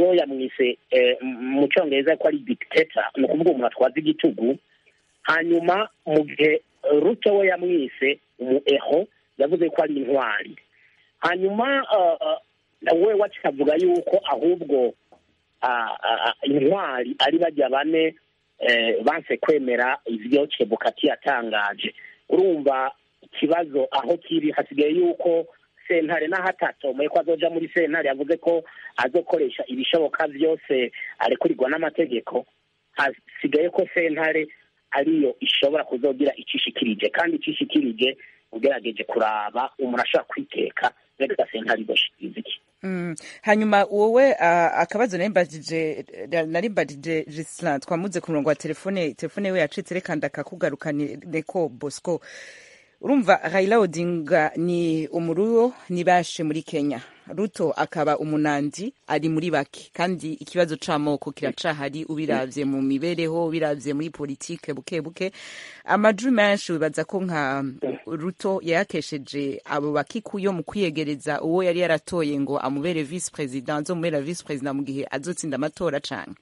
bo yamwise eh, mu cyongereza ko ari dictator ni ukuvuga umuntu atwaza igitugu hanyuma mu gihe ruto we yamwise umu eho yavuze ko ari intwari hanyuma uh, we wakavuga yuko ahubwo ah, ah, intwari ari bajya bane eh, banse kwemera ivyo chebukati yatangaje urumva ikibazo aho kiri hasigaye yuko sentare n'aho atatomoye ko azoja muri sentare yavuze ko azokoresha ibishoboka vyose arekurirwa n'amategeko hasigaye ko sentare ariyo ishobora kuzogira icishikirije kandi icishikirije ugerageje kuraba umuntu ashobora kwiteka reka sentare igoshikiriza iki Mm. hanyuma wowe uh, akabazo narimbajije narimbajije Gislain twamuze ku murongo wa telefone telefone we yacitse reka ndakakugarukanire ko Bosco urumva Raila Odinga ni umuruyo ni bashe muri Kenya Ruto akaba umunandi ari muri bake kandi ikibazo c'amoko kiracahari ubiravye mu mibereho ubiravye muri politike buke buke amajwi menshi wibaza ko nka Ruto yayakesheje abo bakikuyo mu kwiyegereza uwo yari yaratoye ngo amubere vice president azomubera vice president mu gihe azotsinda amatora canke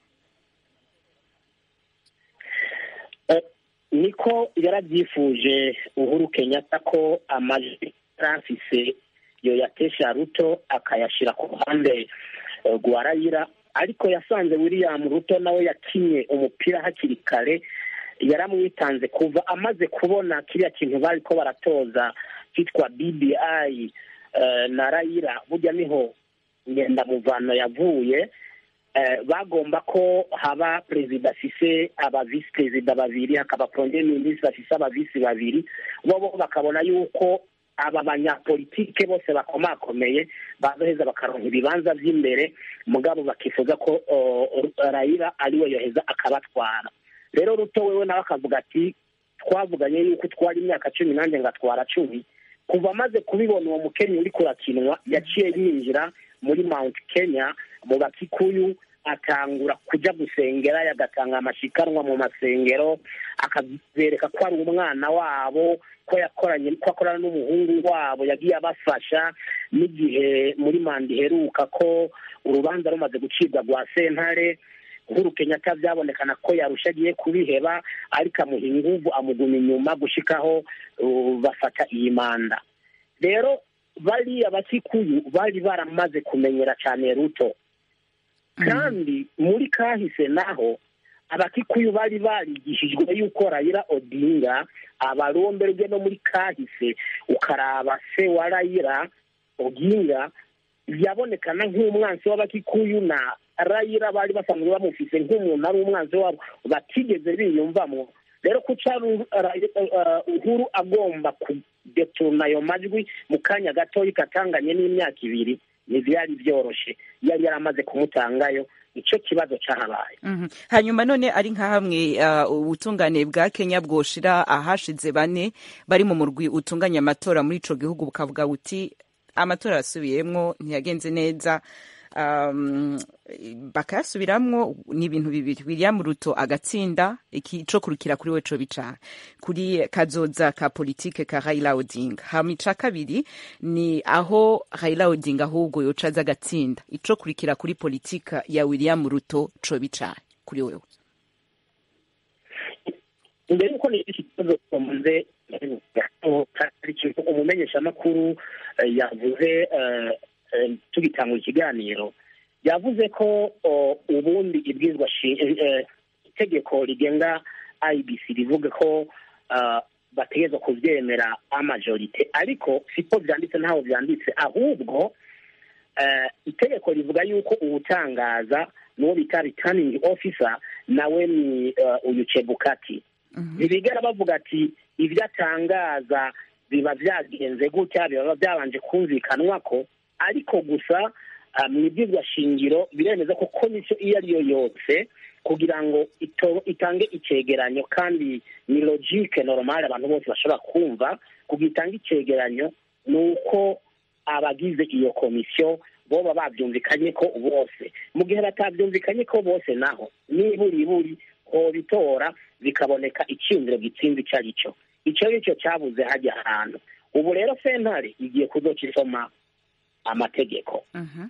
Eh, niko yarabyifuje uhuru kenyatta ko amajwi yarafise yo yatesha ruto akayashyira ku ruhande eh, rwa rayira ariko yasanze william ruto nawe yakinye umupira hakiri kare yaramwitanze kuva amaze kubona kiriya kintu bari ko baratoza cyitwa bbi eh, na rayira burya niho ngendamuvano yavuye eh, bagomba ko haba perezida afise aba visi perezida babiri hakaba premier ministre afise aba visi babiri bo bo bakabona yuko aba banyapolitike bose bakomakomeye bazoheza bakaronka ibibanza vy'imbere mugabo bakifuza ko uh, rayira ariwe yoheza akabatwara rero ruto wewe nawe akavuga ati twavuganye yuko utwara imyaka cumi nanjye ngatwara cumi kuva amaze kubibona uwo mukenyi uri kurakinwa yaciye yinjira muri mount kenya mu bakikuyu atangura kuja gusengera yagatanga amashikanwa mu masengero akabereka ko ari umwana wabo ko yakoranye ko akorana n'umuhungu wabo yagiye abafasha n'igihe muri manda iheruka ko urubanza rumaze gucibwa rwa sentare uhuru kenyatta byabonekana ko yarusha agiye kubiheba ariko amuha inguvu amuguma inyuma gushikaho uh, bafata iyi manda rero bariya bakikuyu bari baramaze kumenyera cyane ruto kandi muri kahise naho abakikuyu bari barigishijwe yuko rayira odinga abaromberwe no muri kahise ukaraba se wa rayira odinga yabonekana nk'umwansi w'abakikuyu na rayira bari basanzwe bamufise nk'umuntu ari umwanzi wabo batigeze biyumvamo rero kuca uhuru agomba kudeturuna ayo majwi mu kanya gatoya katanganye n'imyaka ibiri ntibyari byoroshe yari yaramaze kumutangayo icyo kibazo cyahabaye Mhm. hanyuma none ari nka hamwe uh, ubutungane bwa kenya bwoshira ahashize bane bari mu murwi utunganya amatora muri ico gihugu bukavuga buti amatora yasubiyemwo ntiyagenze neza um, bakayasubiramwo ni ibintu bibiri william ruto agatsinda ico kurukira kuri we co bica kuri kazoza ka politike ka raila odinga hama ica kabiri ni aho raila odinga ahubwo yoca aza agatsinda ico kurikira kuri politika ya william ruto co bica kuri wewe mbere yuko ni iki kibazo tumaze umumenyeshamakuru eh, yavuze eh, eh, tugitangura ikiganiro yavuze ko oh, ubundi ibwizwa shi- eh, eh, itegeko rigenga ibc rivuga ko ah, bategerezwa kuvyemera amajorite ariko siko vyanditse ntaho vyanditse ahubwo eh, itegeko rivuga yuko uwutangaza n'uwo bita returning officer nawe ni eh, uyu chebukati ntibigera bavuga ati ibyo atangaza biba byagenze gutya biba byabanje kumvikanwa ko ariko gusa ah, mu ibwirwa shingiro biremeza ko komisiyo iyo ari yo yose kugira ngo ito- itange icegeranyo kandi ni logique normale abantu bose bashobora kumva kugira itange icegeranyo ni uko abagize iyo komisiyo boba babyumvikanye ko bose mu gihe batabyumvikanye ko bose naho niburiburi bitora bikaboneka icyumviro gitsinze icyo ari cyo icyo ari cyo cyabuze hajya ahantu ubu rero sentare igiye kuzoca isoma amategeko Mhm.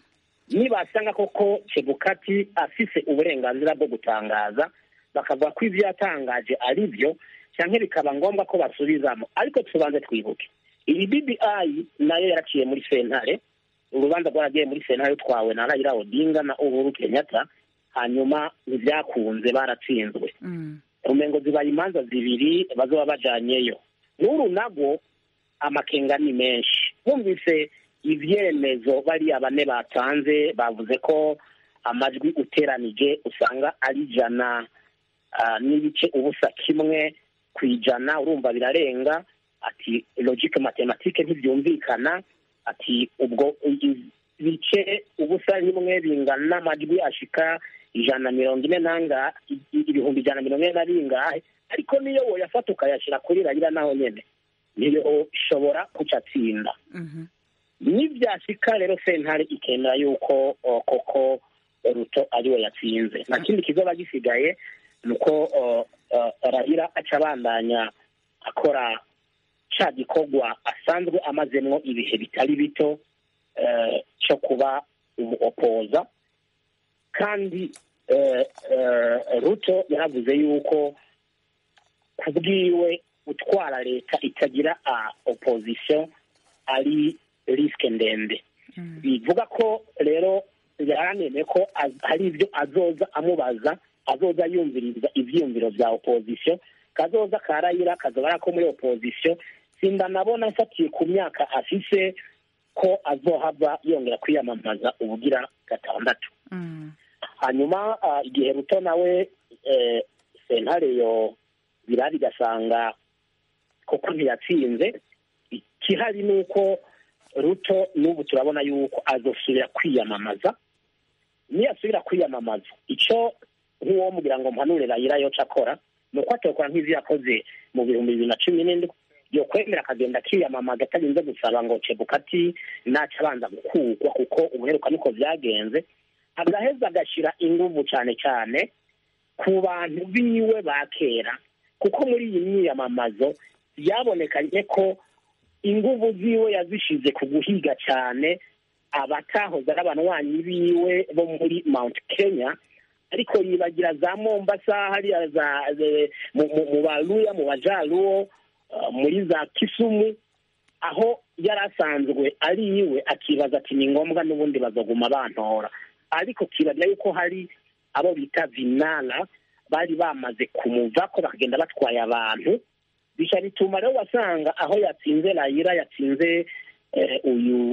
nibasanga koko chebukati afise uburenganzira bwo gutangaza bakavuga ko ibyo yatangaje ari byo cyangwa bikaba ngombwa ko basubizamo ariko tubanze twibuke iyi bbi nayo yaraciye muri sentare urubanza rwaragiye muri sentare rutwawe na Raila Odinga na Uhuru Kenyatta hanyuma ntibyakunze baratsinzwe umengo zibaye imanza zibiri bazoba bajanyeyo n'uru nabwo amakenga ni menshi bumvise ibyemezo bariya bane batanze bavuze ko amajwi uteranije usanga ari ijana n'ibice ubusa kimwe ku ijana urumva birarenga ati logike matematike ntibyumvikana ati ubwo ibice ubusa rimwe bingana n'amajwi ashika ijana na mirongo ine nanga ibihumbi ijana na mirongo ine na bingahe ariko niyo woyafata ukayashyira kuri rayira naho nyine niyo ishobora kuca atsinda nibyashika rero sentare ikemera yuko koko ruto ariwe yatsinze nta kindi kizoba gisigaye ni uko rayira aca abandanya akora cya gikorwa asanzwe amazemo ibihe bitari bito cyo kuba umuopoza kandi ruto yaravuze yuko ku bwiwe gutwara leta itagira opozisiyo ari risike ndende bivuga ko rero yaranemeye ko hari ibyo azoza amubaza azoza yumviriza ibyiyumviro bya opozisiyo kazoza karayira kazoba ko muri opozisiyo sinda nabona mfatiye ku myaka afise ko azohava yongera kwiyamamaza ubugira gatandatu hanyuma igihe ruto nawe sentare yo birari igasanga koko ntiyatsinze ikihari ni uko ruto n'ubu turabona yuko azosubira kwiyamamaza niyasubira kwiyamamaza icyo nk'uwo mugira ngo mpanure rayira yoca akora ni uko atokora nk'ibyo yakoze mu bihumbi bibiri na cumi n'indwi yo kwemera akagenda akiyamamaza atarinze gusaba ngo cebukati naca abanza gukugwa kuko ubuheruka niko byagenze agaheza agashyira inguvu cyane cyane ku bantu biwe ba kera kuko muri iyi myiyamamazo byabonekanye ko inguvu ziwe yazishize ku guhiga cyane abatahoze ari abanywanyi biwe bo muri mount kenya ariko yibagira za mombasa hariya za mu baruya mu bajaruwo muri za kisumu aho yari asanzwe ari iwe akibaza ati ni ngombwa n'ubundi bazaguma bantora ariko kibagira yuko hari abo bita vinara bari bamaze kumuva ko bakagenda batwaye abantu bisha bituma rero wasanga aho yatsinze rayira yatsinze uyu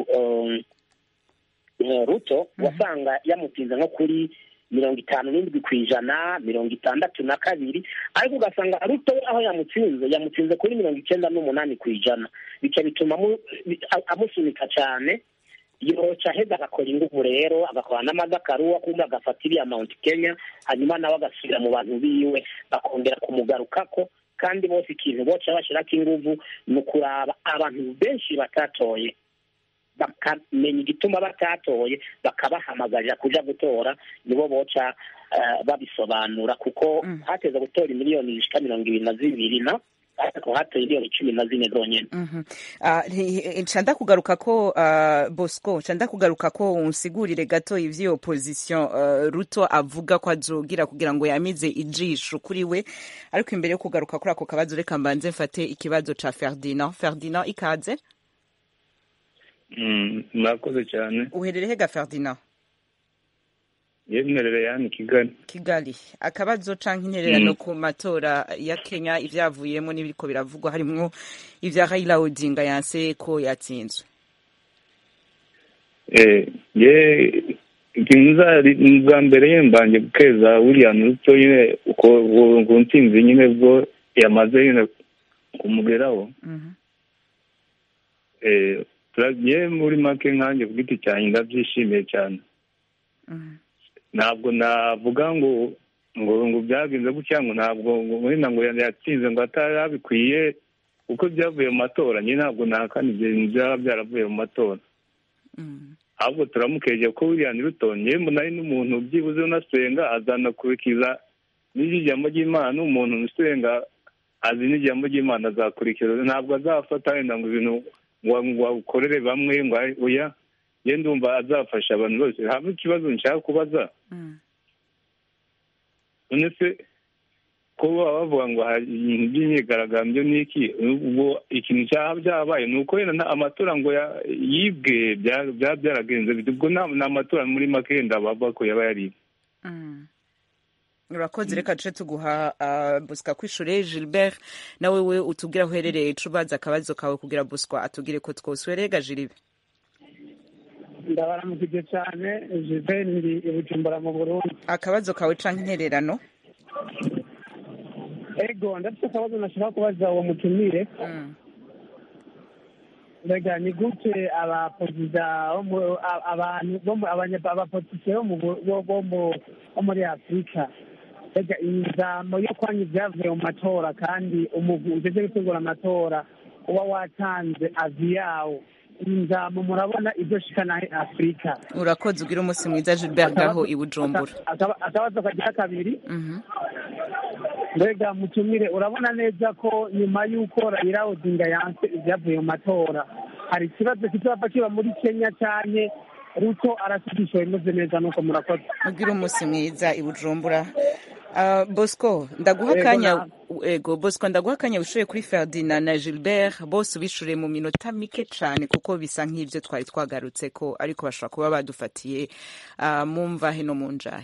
ruto wasanga yamutsinze nko kuri mirongo itanu n'indwi ku ijana mirongo itandatu na kabiri ariko ugasanga ruto aho yamutsinze yamutsinze kuri mirongo icyenda n'umunani ku ijana bica bituma amusunika cyane yoca aheza agakora ingufu rero agakora n'amazakaruwa kumva agafata iriya mount kenya hanyuma nawe agasubira mu bantu biwe bakongera kumugarukako kandi bose ikintu boca bashyirako ingufu ni ukuraba abantu benshi batatoye bakamenya igituma batatoye bakabahamagarira kuja gutora nibo boca babisobanura kuko hateze gutora miliyoni zishika mirongo ibiri na zibiri na ariko hatoye miliyoni cumi na zine zonyene nca ndakugaruka ko bosco nca ndakugaruka ko unsigurire gato ivy'iyo opposition ruto avuga ko azogira kugira ngo yamize ijisho kuri we ariko imbere yo kugaruka kuri ako kabazo reka mbanze mfate ikibazo ca ferdinand ferdinand ikaze murakoze cyane uherereye ga ferdinand yemerere yani kigali kigali akabazo canke intererano ku matora ya kenya ivyavuyemo n'ibiriko biravugwa harimwo ivya raila odinga yanse ko yatsinzwe ye bwa mbere ye mbanje gukeza william ruto nyine ku ntsinzi nyine bwo yamaze nyine kumugeraho turagiye muri make nkanjye ku giti cyanjye ndabyishimiye cyane ntabwo navuga ngo ngo ngo byagenze gutya ngo ntabwo wenda ngo yatsinze ngo atari abikwiye kuko byavuye mu matora nyine ntabwo nahakana ibintu byaba byaravuye mu matora ahubwo turamukeje ko william ruton mbona ari n'umuntu byibuze unasenga azanakurikiza n'ijambo ry'imana umuntu usenga azi n'ijambo ry'imana azakurikiza ntabwo azafata wenda ngo ibintu ngo akorere bamwe ngo oya ye ndumva azafasha abantu bose haba ikibazo nshaka kubaza none se ko baba bavuga ngo hari ibintu by'imyigaragambyo n'iki ubwo ikintu cyaba byabaye ni uko wenda amatora ngo yibwe byaba byaragenze ubwo ni amatora muri make yenda bava ko yaba yaribwe urakoze reka duce tuguha busika kwishure gilbert nawe we utubwira aho uherereye ubaza akabazo kawe kugira buswa atubwire ko twose werega jiribe ndabaramukije cyane gilbert ndi i bujumbura mu burundi akabazo kawe canke intererano ego ndafite akabazo nashaka kubaza uwo mutumire mbega ni gute abaperezida abantu abapolitike bo muri afurika mbega imizamo yo kwanya ibyavuye mu matora kandi umugwi ugeze gutegura amatora uba watanze avi yawo inzamo murabona ibyo shikana afurika urakoze ugira umunsi mwiza gilbert ngaho i bujumbura akabazo kagira kabiri mbega mutumire urabona neza ko nyuma y'uko Raila Odinga yanse ibyavuye mu matora hari ikibazo kizaba kiba muri kenya cyane ruto arasigisha bimeze neza nuko murakoze ugira umunsi mwiza i bujumbura bosco ndaguha akanya ego bosco ndaguha akanya wishuye kuri ferdinand na gilbert bose ubishure mu minota mike cyane kuko bisa nk'ibyo twari twagarutse ko ariko bashobora kuba badufatiye mu mvahe no mu njahe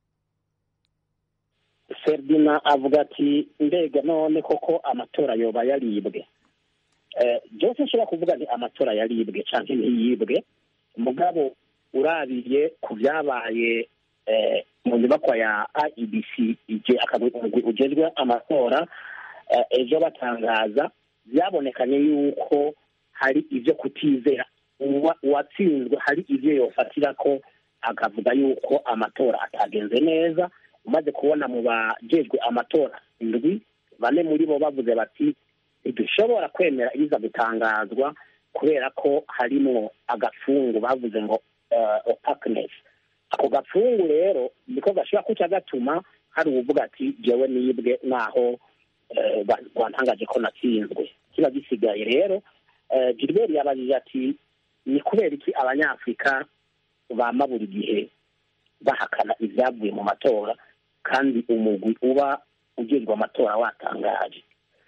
ferdinand avuga ati mbega none koko amatora yoba yaribwe byose nshobora kuvuga ni amatora yaribwe cyangwa ntiyibwe mugabo urabiye ku byabaye mu nyubakwa ya IEBC ugezwe amatora ejo batangaza byabonekanye yuko hari ibyo kutizera uwatsinzwe hari ibyo yofatira ko akavuga yuko amatora atagenze neza umaze kubona mu bajejwe amatora indwi bane muri bo bavuze bati ntidushobora kwemera ibiza gutangazwa kubera ko harimo agafungu bavuze ngo opaqueness ako gafungu rero niko gashobora kuca gatuma hari uvuga ati jewe nibwe naho wantangaje ko natsinzwe kiba gisigaye rero gilbert yabajije ati ni kubera iki abanyafurika bama buri gihe bahakana ibyavuye mu matora kandi umugwi uba ugezwe amatora watangaje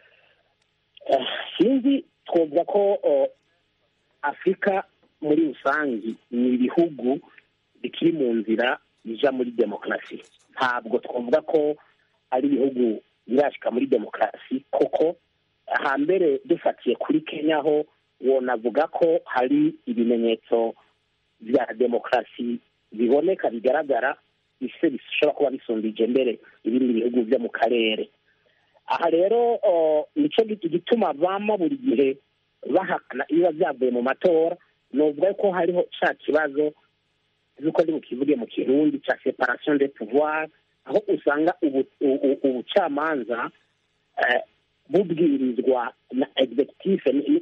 sinzi twavuga ko afurika muri rusange ni ibihugu bikiri mu nzira bija muri demokarasi ntabwo twavuga ko ari ibihugu birashika muri demokarasi koko hambere dufatiye kuri kenya ho wonavuga ko hari ibimenyetso bya demokarasi biboneka bigaragara ise bishobora kuba bisumbije mbere ibindi bihugu byo mu karere aha rero nicyo igituma bama buri gihe bahakana ibiba byavuye mu matora nuvuga ko hariho cya kibazo z'uko ndi bukivuge mu kirundi cya separation de pouvoir aho usanga ubucamanza bubwirizwa na executive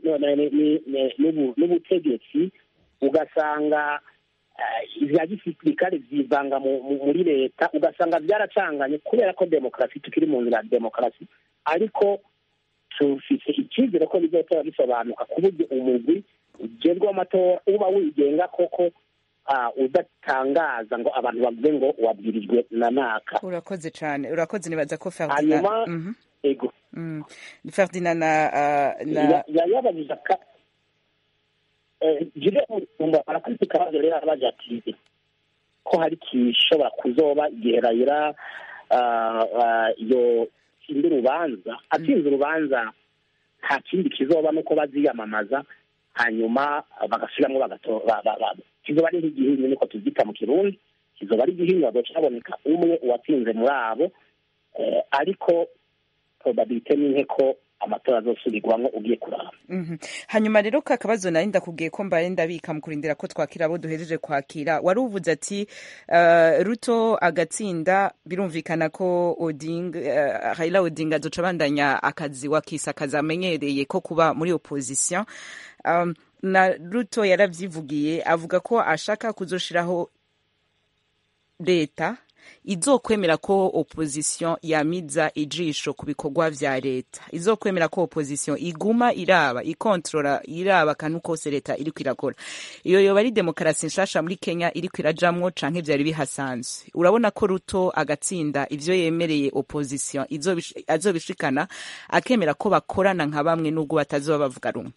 n'ubutegetsi ugasanga ibya gisirikare byivanga muri leta ugasanga byaracanganye kubera ko demokarasi tukiri mu nzira ya demokarasi ariko tufite icyizere ko bizotora bisobanuka ku buryo umugwi ugezweho amatora uba wigenga koko udatangaza ngo abantu bavuge ngo wabwirijwe na naka urakoze cyane urakoze nibaza ko hanyuma ego ferdinand na yabajije jire umva arakwita ikibazo rero arabaje ati ko hari kishobora kuzoba igihe rayira yo tsinda urubanza atsinze urubanza nta kindi kizoba nuko baziyamamaza hanyuma bagasubiramo kizoba ari nk'igihinyu niko tubyita mu kirundi kizoba ari igihinyu hagaca haboneka umwe uwatsinze muri abo ariko probabilite ni nke ko amatora azosubirwamo ugiye kuraba hanyuma rero ka kabazo nari ndakubwiye ko mbaye ndabika mu kurindira ko twakira abo duhejeje kwakira wari uvuze ati ruto agatsinda birumvikana ko odinga Raila Odinga azoca abandanya akazi wakisa akazi amenyereye ko kuba muri opposition na ruto yaravyivugiye avuga ko ashaka kuzoshiraho leta izokwemera ko opposition yamiza ijisho ku bikorwa vya leta izokwemera ko opposition iguma iraba ikontrola iraba kantu kose leta iriko irakora iyo yoba ari demokarasi nshasha muri kenya iriko irajamwo canke vyari bihasanzwe urabona ko ruto agatsinda ivyo yemereye opposition izobish- azobishikana akemera ko bakorana nka bamwe n'ubwo batazoba bavuga rumwe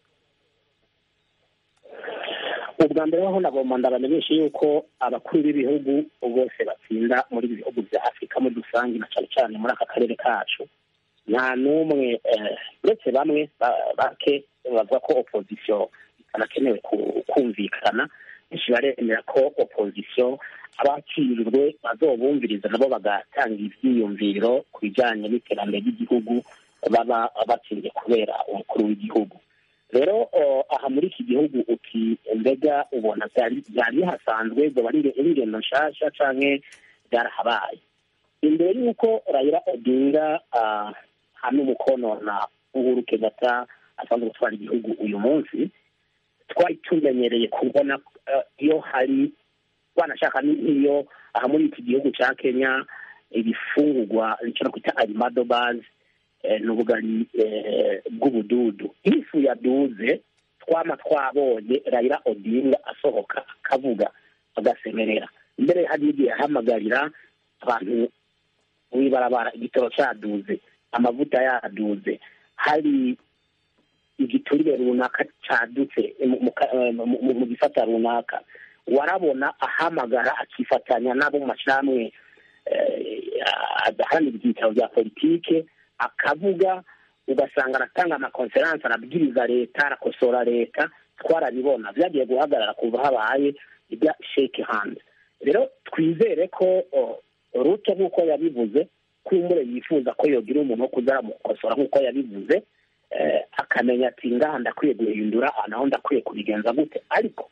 ubwa mbere ho nagomba ndabamenyesha yuko abakuru b'ibihugu bose batsinda muri ibi bihugu bya afurika muri rusange na cyane cyane muri aka karere kacu nta n'umwe eh, uretse bamwe ba- bake bavuga ko opozisiyo itanakenewe ku- kumvikana benshi baremera ko opozisiyo abakirirwe bazobumviriza nabo bagatanga ivyiyumviro ku bijanye n'iterambere ry'igihugu baba batsinze kubera umukuru w'igihugu rero o, aha muri iki gihugu uti mbega ubona byari byari bihasanzwe zoba ari ari ingendo nshasha canke byarahabaye imbere y'uko Raila Odinga ah, hamwe umukono na Uhuru Kenyatta asanzwe gutwara igihugu uyu munsi twari tumenyereye kubona eh, iyo hari wanashaka ni- nk'iyo aha muri iki gihugu ca Kenya ibifungurwa icyo kwita arimado base eh, n'ubugari eh, bw'ubududu ifu yaduze twama twabonye Raila Odinga asohoka akavuga agasemerera mbere hari igihe ahamagarira abantu mw'ibarabara igitoro cyaduze amavuta yaduze hari igiturire runaka cadutse mu- mu ka- eh, mu- mu- mu gisata runaka warabona ahamagara akifatanya n'abo mu mashyirahamwe eh, adaharanira ibyicaro bya politike akavuga ugasanga aratanga amakonferanse arabwiriza leta arakosora leta twarabibona byagiye guhagarara kuva habaye ibya shake hand rero twizere ko o, ruto nk'uko yabivuze kumbure yifuza ko yogira umuntu wo kuza aramukosora nk'uko yabivuze eh, akamenya ati ngaha ndakwiye guhindura aha naho ndakwiye kubigenza gute ariko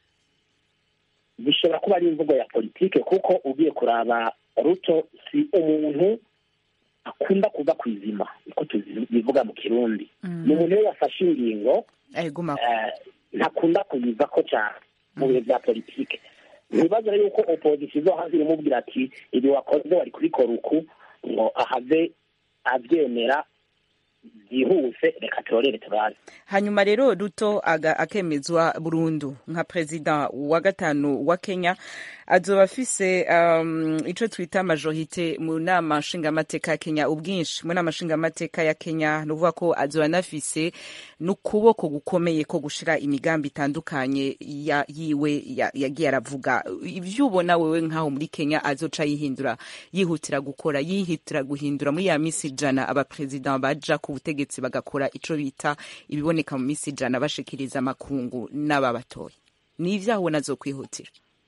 bishobora kuba ari imvugo ya politike kuko ugiye kuraba ruto si umuntu akunda kuva ku izima niko tubivuga mu kirundi ni umuntu iyo yafashe ingingo ayiguma eh, ntakunda kuyiva ko cyane mu bihe bya politike ntibaze rero yuko opozisiyo izo hanze iramubwira ati ibi wakoze wari kubikora uku ngo ahave abyemera byihuse reka turorere turabe hanyuma rero ruto aga- akemezwa burundu nka perezida wa gatanu wa kenya azoba afise um, ico twita majorite mu nama nshingamateka ya kenya ubwinshi mu nama nshingamateka ya kenya ni ukuvuga ko azoba anafise n'ukuboko gukomeye ko gushira imigambi itandukanye ya, yiwe ya- yagiye aravuga ivyo ubona wewe nk'aho muri kenya azoca yihindura yihutira gukora yihutira guhindura muri ya misi ijana abaperezida baja ku butegetsi bagakora ico bita ibiboneka mu misi ijana bashikiriza amakungu n'ababatoye ni ivyaho ubona azokwihutira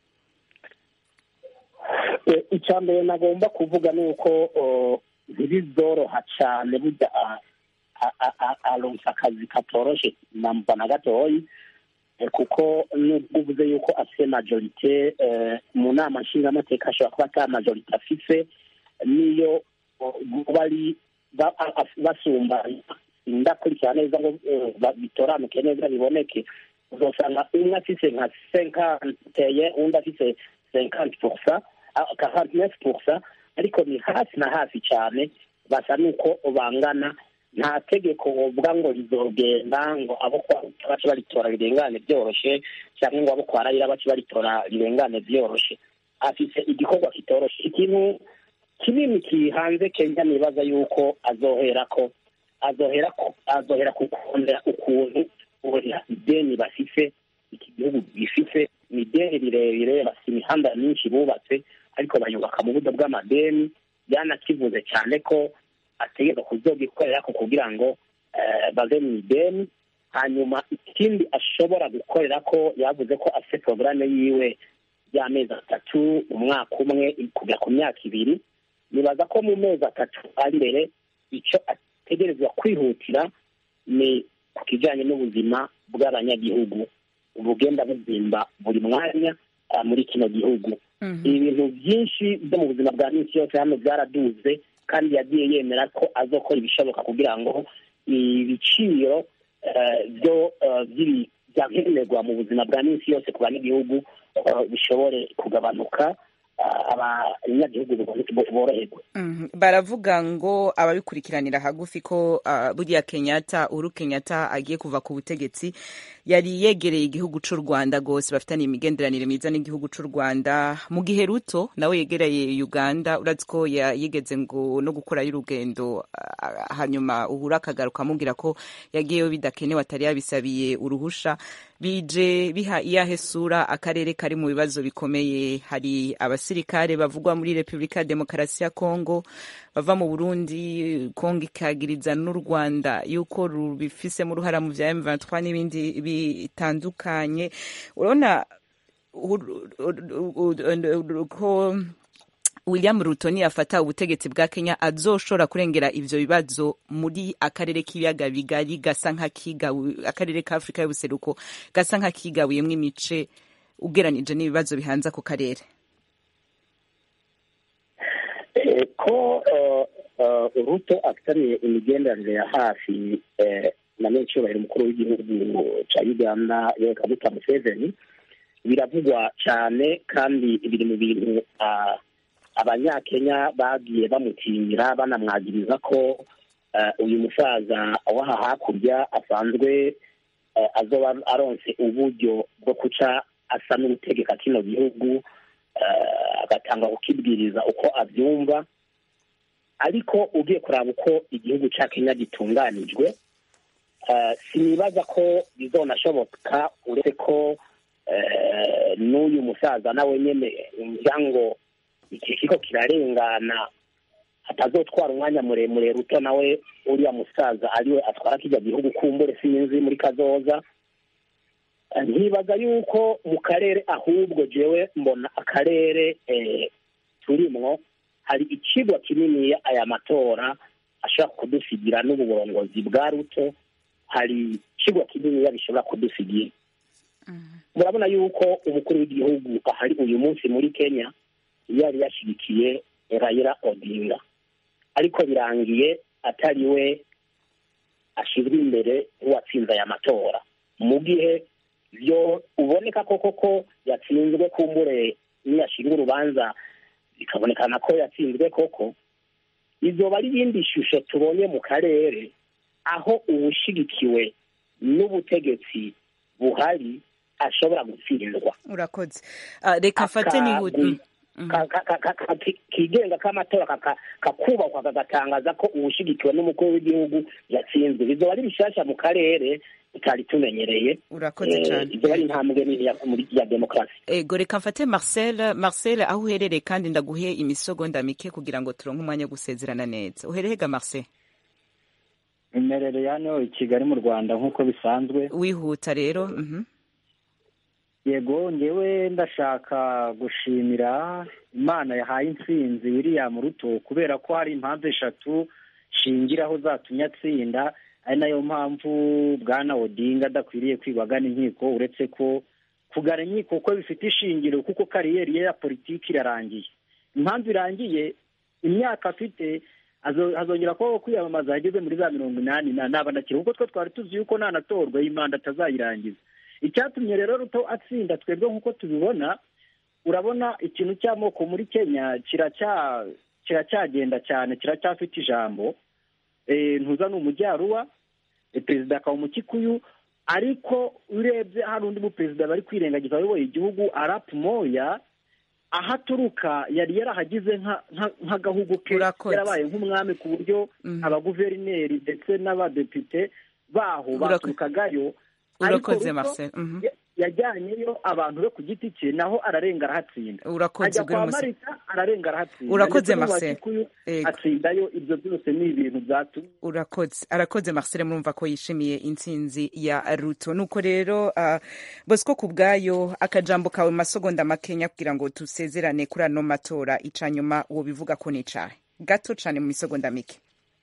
Eh, icya mbere nagomba kuvuga ni uko oh, ntibizoroha cyane burya a- a- a- a- aronsa akazi katoroshe namba na gatoyi eh, kuko nubwo uvuze yuko afite majorite eh, mu nama nshingamateka ashobora kuba ata majorite afise niyo oh, bari ba- a- a- basumba ndakurikira neza ngo eh, ba- bitoranuke neza biboneke uzosanga umwe afise nka senkanteye undi afise senkanti poursa karanti nefu poursa ariko ni hafi na hafi cyane basa n'uko bangana nta tegeko wovuga ngo rizogenda ngo abo kwa bace baritora rirengane byoroshe cyangwa ngo abo kwa rayira bace baritora rirengane byoroshe afise igikorwa kitoroshe ikintu kinini kihanze kenya nibaza yuko azohera ko azohera ko azohera ku kongera ukuntu ubona ideni bafise iki gihugu gifise ni ideni rirerire bafite imihanda myinshi bubatse ariko bayubaka mu buryo bw'amadeni byanakivuze cyane ko ategeka kuzogikorera ko kugira ngo eh, bave mu ideni hanyuma ikindi ashobora gukorera ko yavuze ko afite porogaramu yiwe y'amezi atatu umwaka umwe kugera ku myaka ibiri nibaza ko mu mezi atatu ari imbere icyo ategerezwa kwihutira ni ku kijyanye n'ubuzima bw'abanyagihugu bugenda buzimba buri mwanya ah, muri kino gihugu ibintu byinshi byo mu buzima bwa minsi yose hano byaraduze kandi yagiye yemera ko azokora ibishoboka kugira ngo ibiciro eh, byo eh, by'ibi- byankenerwa mu buzima bwa minsi yose ku banyagihugu eh, bishobore kugabanuka abanyagihugu boroherwe baravuga ngo ababikurikiranira hagufi ko buriya kenyatta uru kenyatta agiye kuva ku butegetsi yari yegereye igihugu cy'u rwanda rwose bafitaniye imigenderanire myiza n'igihugu cy'u rwanda mu gihe ruto nawe yegereye uganda uretse ko yigeze ngo no gukorayo urugendo hanyuma uhura akagaruka amubwira ko yagiyeyo bidakenewe atari yabisabiye uruhusha bije biha iyahe sura akarere kari mu bibazo bikomeye hari abasirikare bavugwa muri repubulika ya demokarasi ya kongo bava mu burundi kongo ikagiriza n'u rwanda yuko rubifisemo uruhara mu bya m23 n'ibindi bitandukanye urabona ko william ruto niyafata ubutegetsi bwa kenya azoshobora kurengera ivyo bibazo muri akarere k'ibiyaga bigari gasa nk'akigawe akarere ka afurika y'ubuseruko gasa nk'akigabuyemwo imice ugeranije n'ibibazo bihanze ako karere ko ruto afitaniye imigenderanire ya hafi na menshiyubahiro umukuru w'igihugu cya uganda yoweri kaguta museveni biravugwa cyane kandi biri mu bintu abanyakenya bagiye bamutinyira banamwagiriza ko uyu musaza w'aha hakurya asanzwe azoba aronse uburyo bwo guca asa n'ugutegeka kino gihugu agatanga kukibwiriza uko abyumva ariko ugiye kuraba uko igihugu cya kenya gitunganijwe sinibaza ko bizonashoboka uretse ko n'uyu musaza nawe nyine ngira ngo iki kigo kirarengana atazotwara umwanya muremure ruto nawe uriya musaza ariwe atwara kijya gihugu kumbure sinzi muri kazoza ntibaza yuko mu karere ahubwo jewe mbona akarere turimwo hari ikigwa kinini aya matora ashobora kudusigira n'uburongozi bwa ruto hari ikigwa kinini bishobora kudusigira murabona yuko umukuru w'igihugu ahari uyu munsi muri kenya yari yashyigikiye rayira odinga ariko birangiye atari we ashyizwe imbere nk'uwatsinze aya matora mu gihe byo uboneka koko ko yatsinzwe kumbure niyashinga urubanza bikabonekana ko yatsinzwe koko izoba ari irindi shusho tubonye mu karere aho uwushyigikiwe n'ubutegetsi buhari ashobora gutsindwa urakoze reka afate n'ihuti kigenga k'amatora kakubakwa kagatangaza ko uwushyigikiwe n'umukuru w'igihugu yatsinzwe bizoba ari bishyashya mu karere tutari tumenyereye urakoze cyane ibyo ari intambwe nini ya demokarasi ego reka mfate marcel marcel aho uherereye kandi ndaguhe imisogonda mike kugira ngo turonke umwanya wo gusezerana neza uherehega marcel imerereye hano i kigali mu rwanda nk'uko bisanzwe wihuta rero yego ngewe ndashaka gushimira imana yahaye intsinzi william ruto kubera ko hari impamvu eshatu shingiraho zatumye atsinda ari nayo mpamvu bwana odinga adakwiriye kwibagana inkiko uretse ko kugana inkiko ko bifite ishingiro kuko kariyeri ye ya politiki irarangiye impamvu irangiye imyaka afite hazongera kubaho kwiyamamaza yageze muri za mirongo inani nabanakira kuko twe twari tuzi yuko nanatorwa iyi manda atazayirangiza icyatumye rero ruto atsinda twebwe nk'uko tubibona urabona ikintu cy'amoko muri kenya kiracyagenda cyane kiracyafite ijambo ntuza ni umujyaruba perezida akaba umukikuyu ariko urebye hari undi muperezida bari kwirengagiza wayoboye igihugu arapu moya aho aturuka yari yarahagize nk'agahugu ke yarabaye nk'umwami ku buryo abaguverineri ndetse n'abadepite baho baturukagayo urakoze marcel yajyanyeyo abantu be ku giti cye naho ararenga arahatsinda urakoze ajya kwa marita ararenga arahatsinda urakoze marcel atsindayo ibyo byose ni ibintu byatumye urakoze arakoze marcel murumva ko yishimiye intsinzi ya ruto nuko rero uh, bosco ku bwayo akajambo kawe mu masegonda makenya kugira ngo dusezerane kuri ano matora ica nyuma uwo bivuga ko nicaye gato cyane mu misegonda mike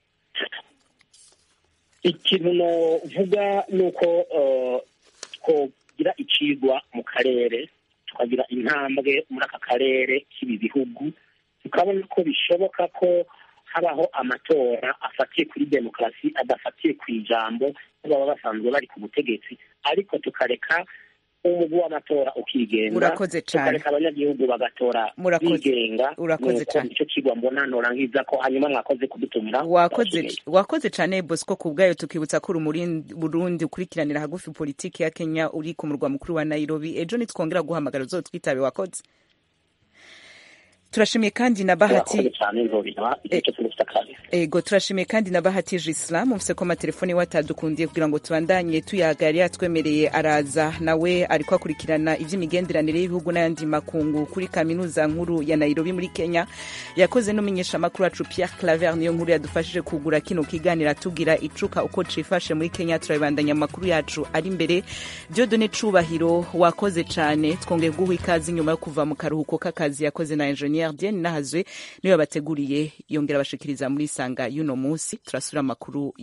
ikintu novuga ni uko twogira icigwa mu karere tukagira intambwe muri aka karere k'ibi bihugu tukabona ko bishoboka ko habaho amatora afatiye kuri demokarasi adafatiye ku ijambo baba basanzwe bari ku butegetsi ariko tukareka umugwi w'amatora ukigenga Urakoze cane. tukareka abanyagihugu bagatora Murakoze. bigenga Urakoze nuko cane. nicyo kigwa mbona norangiza ko hanyuma mwakoze kudutumira wakoze wakoze cyane bosco ku bwayo tukibutsa ko uri muri burundi ukurikiranira hagufi politiki ya kenya uri ku murwa mukuru wa nairobi ejo nitwongera guhamagara uzotwitabe wakoze turashimiye kandi na bahati Murakoze cyane nzobira igihe cyose mufite akazi ego turashimiye kandi na bahati Islam mufise ko amatelefoni iwe atadukundiye kugira ngo tubandanye tuyaga yari yatwemereye araza nawe ariko akurikirana iby'imigenderanire y'ibihugu n'ayandi makungu kuri kaminuza nkuru ya Nairobi muri Kenya yakoze n'umumenyesha makuru wacu Pierre Claver niyo nkuru yadufashije kugura kino kiganiro atubwira icuka uko cifashe muri Kenya turabandanya amakuru yacu ari imbere Dieudonne Cubahiro wakoze cane twongeye guha ikaze nyuma yo kuva mu karuhuko k'akazi yakoze na engineer Diane Nahazwe niwe bateguriye yongera bashikiriza muri sanga y'uno munsi turasubira amakuru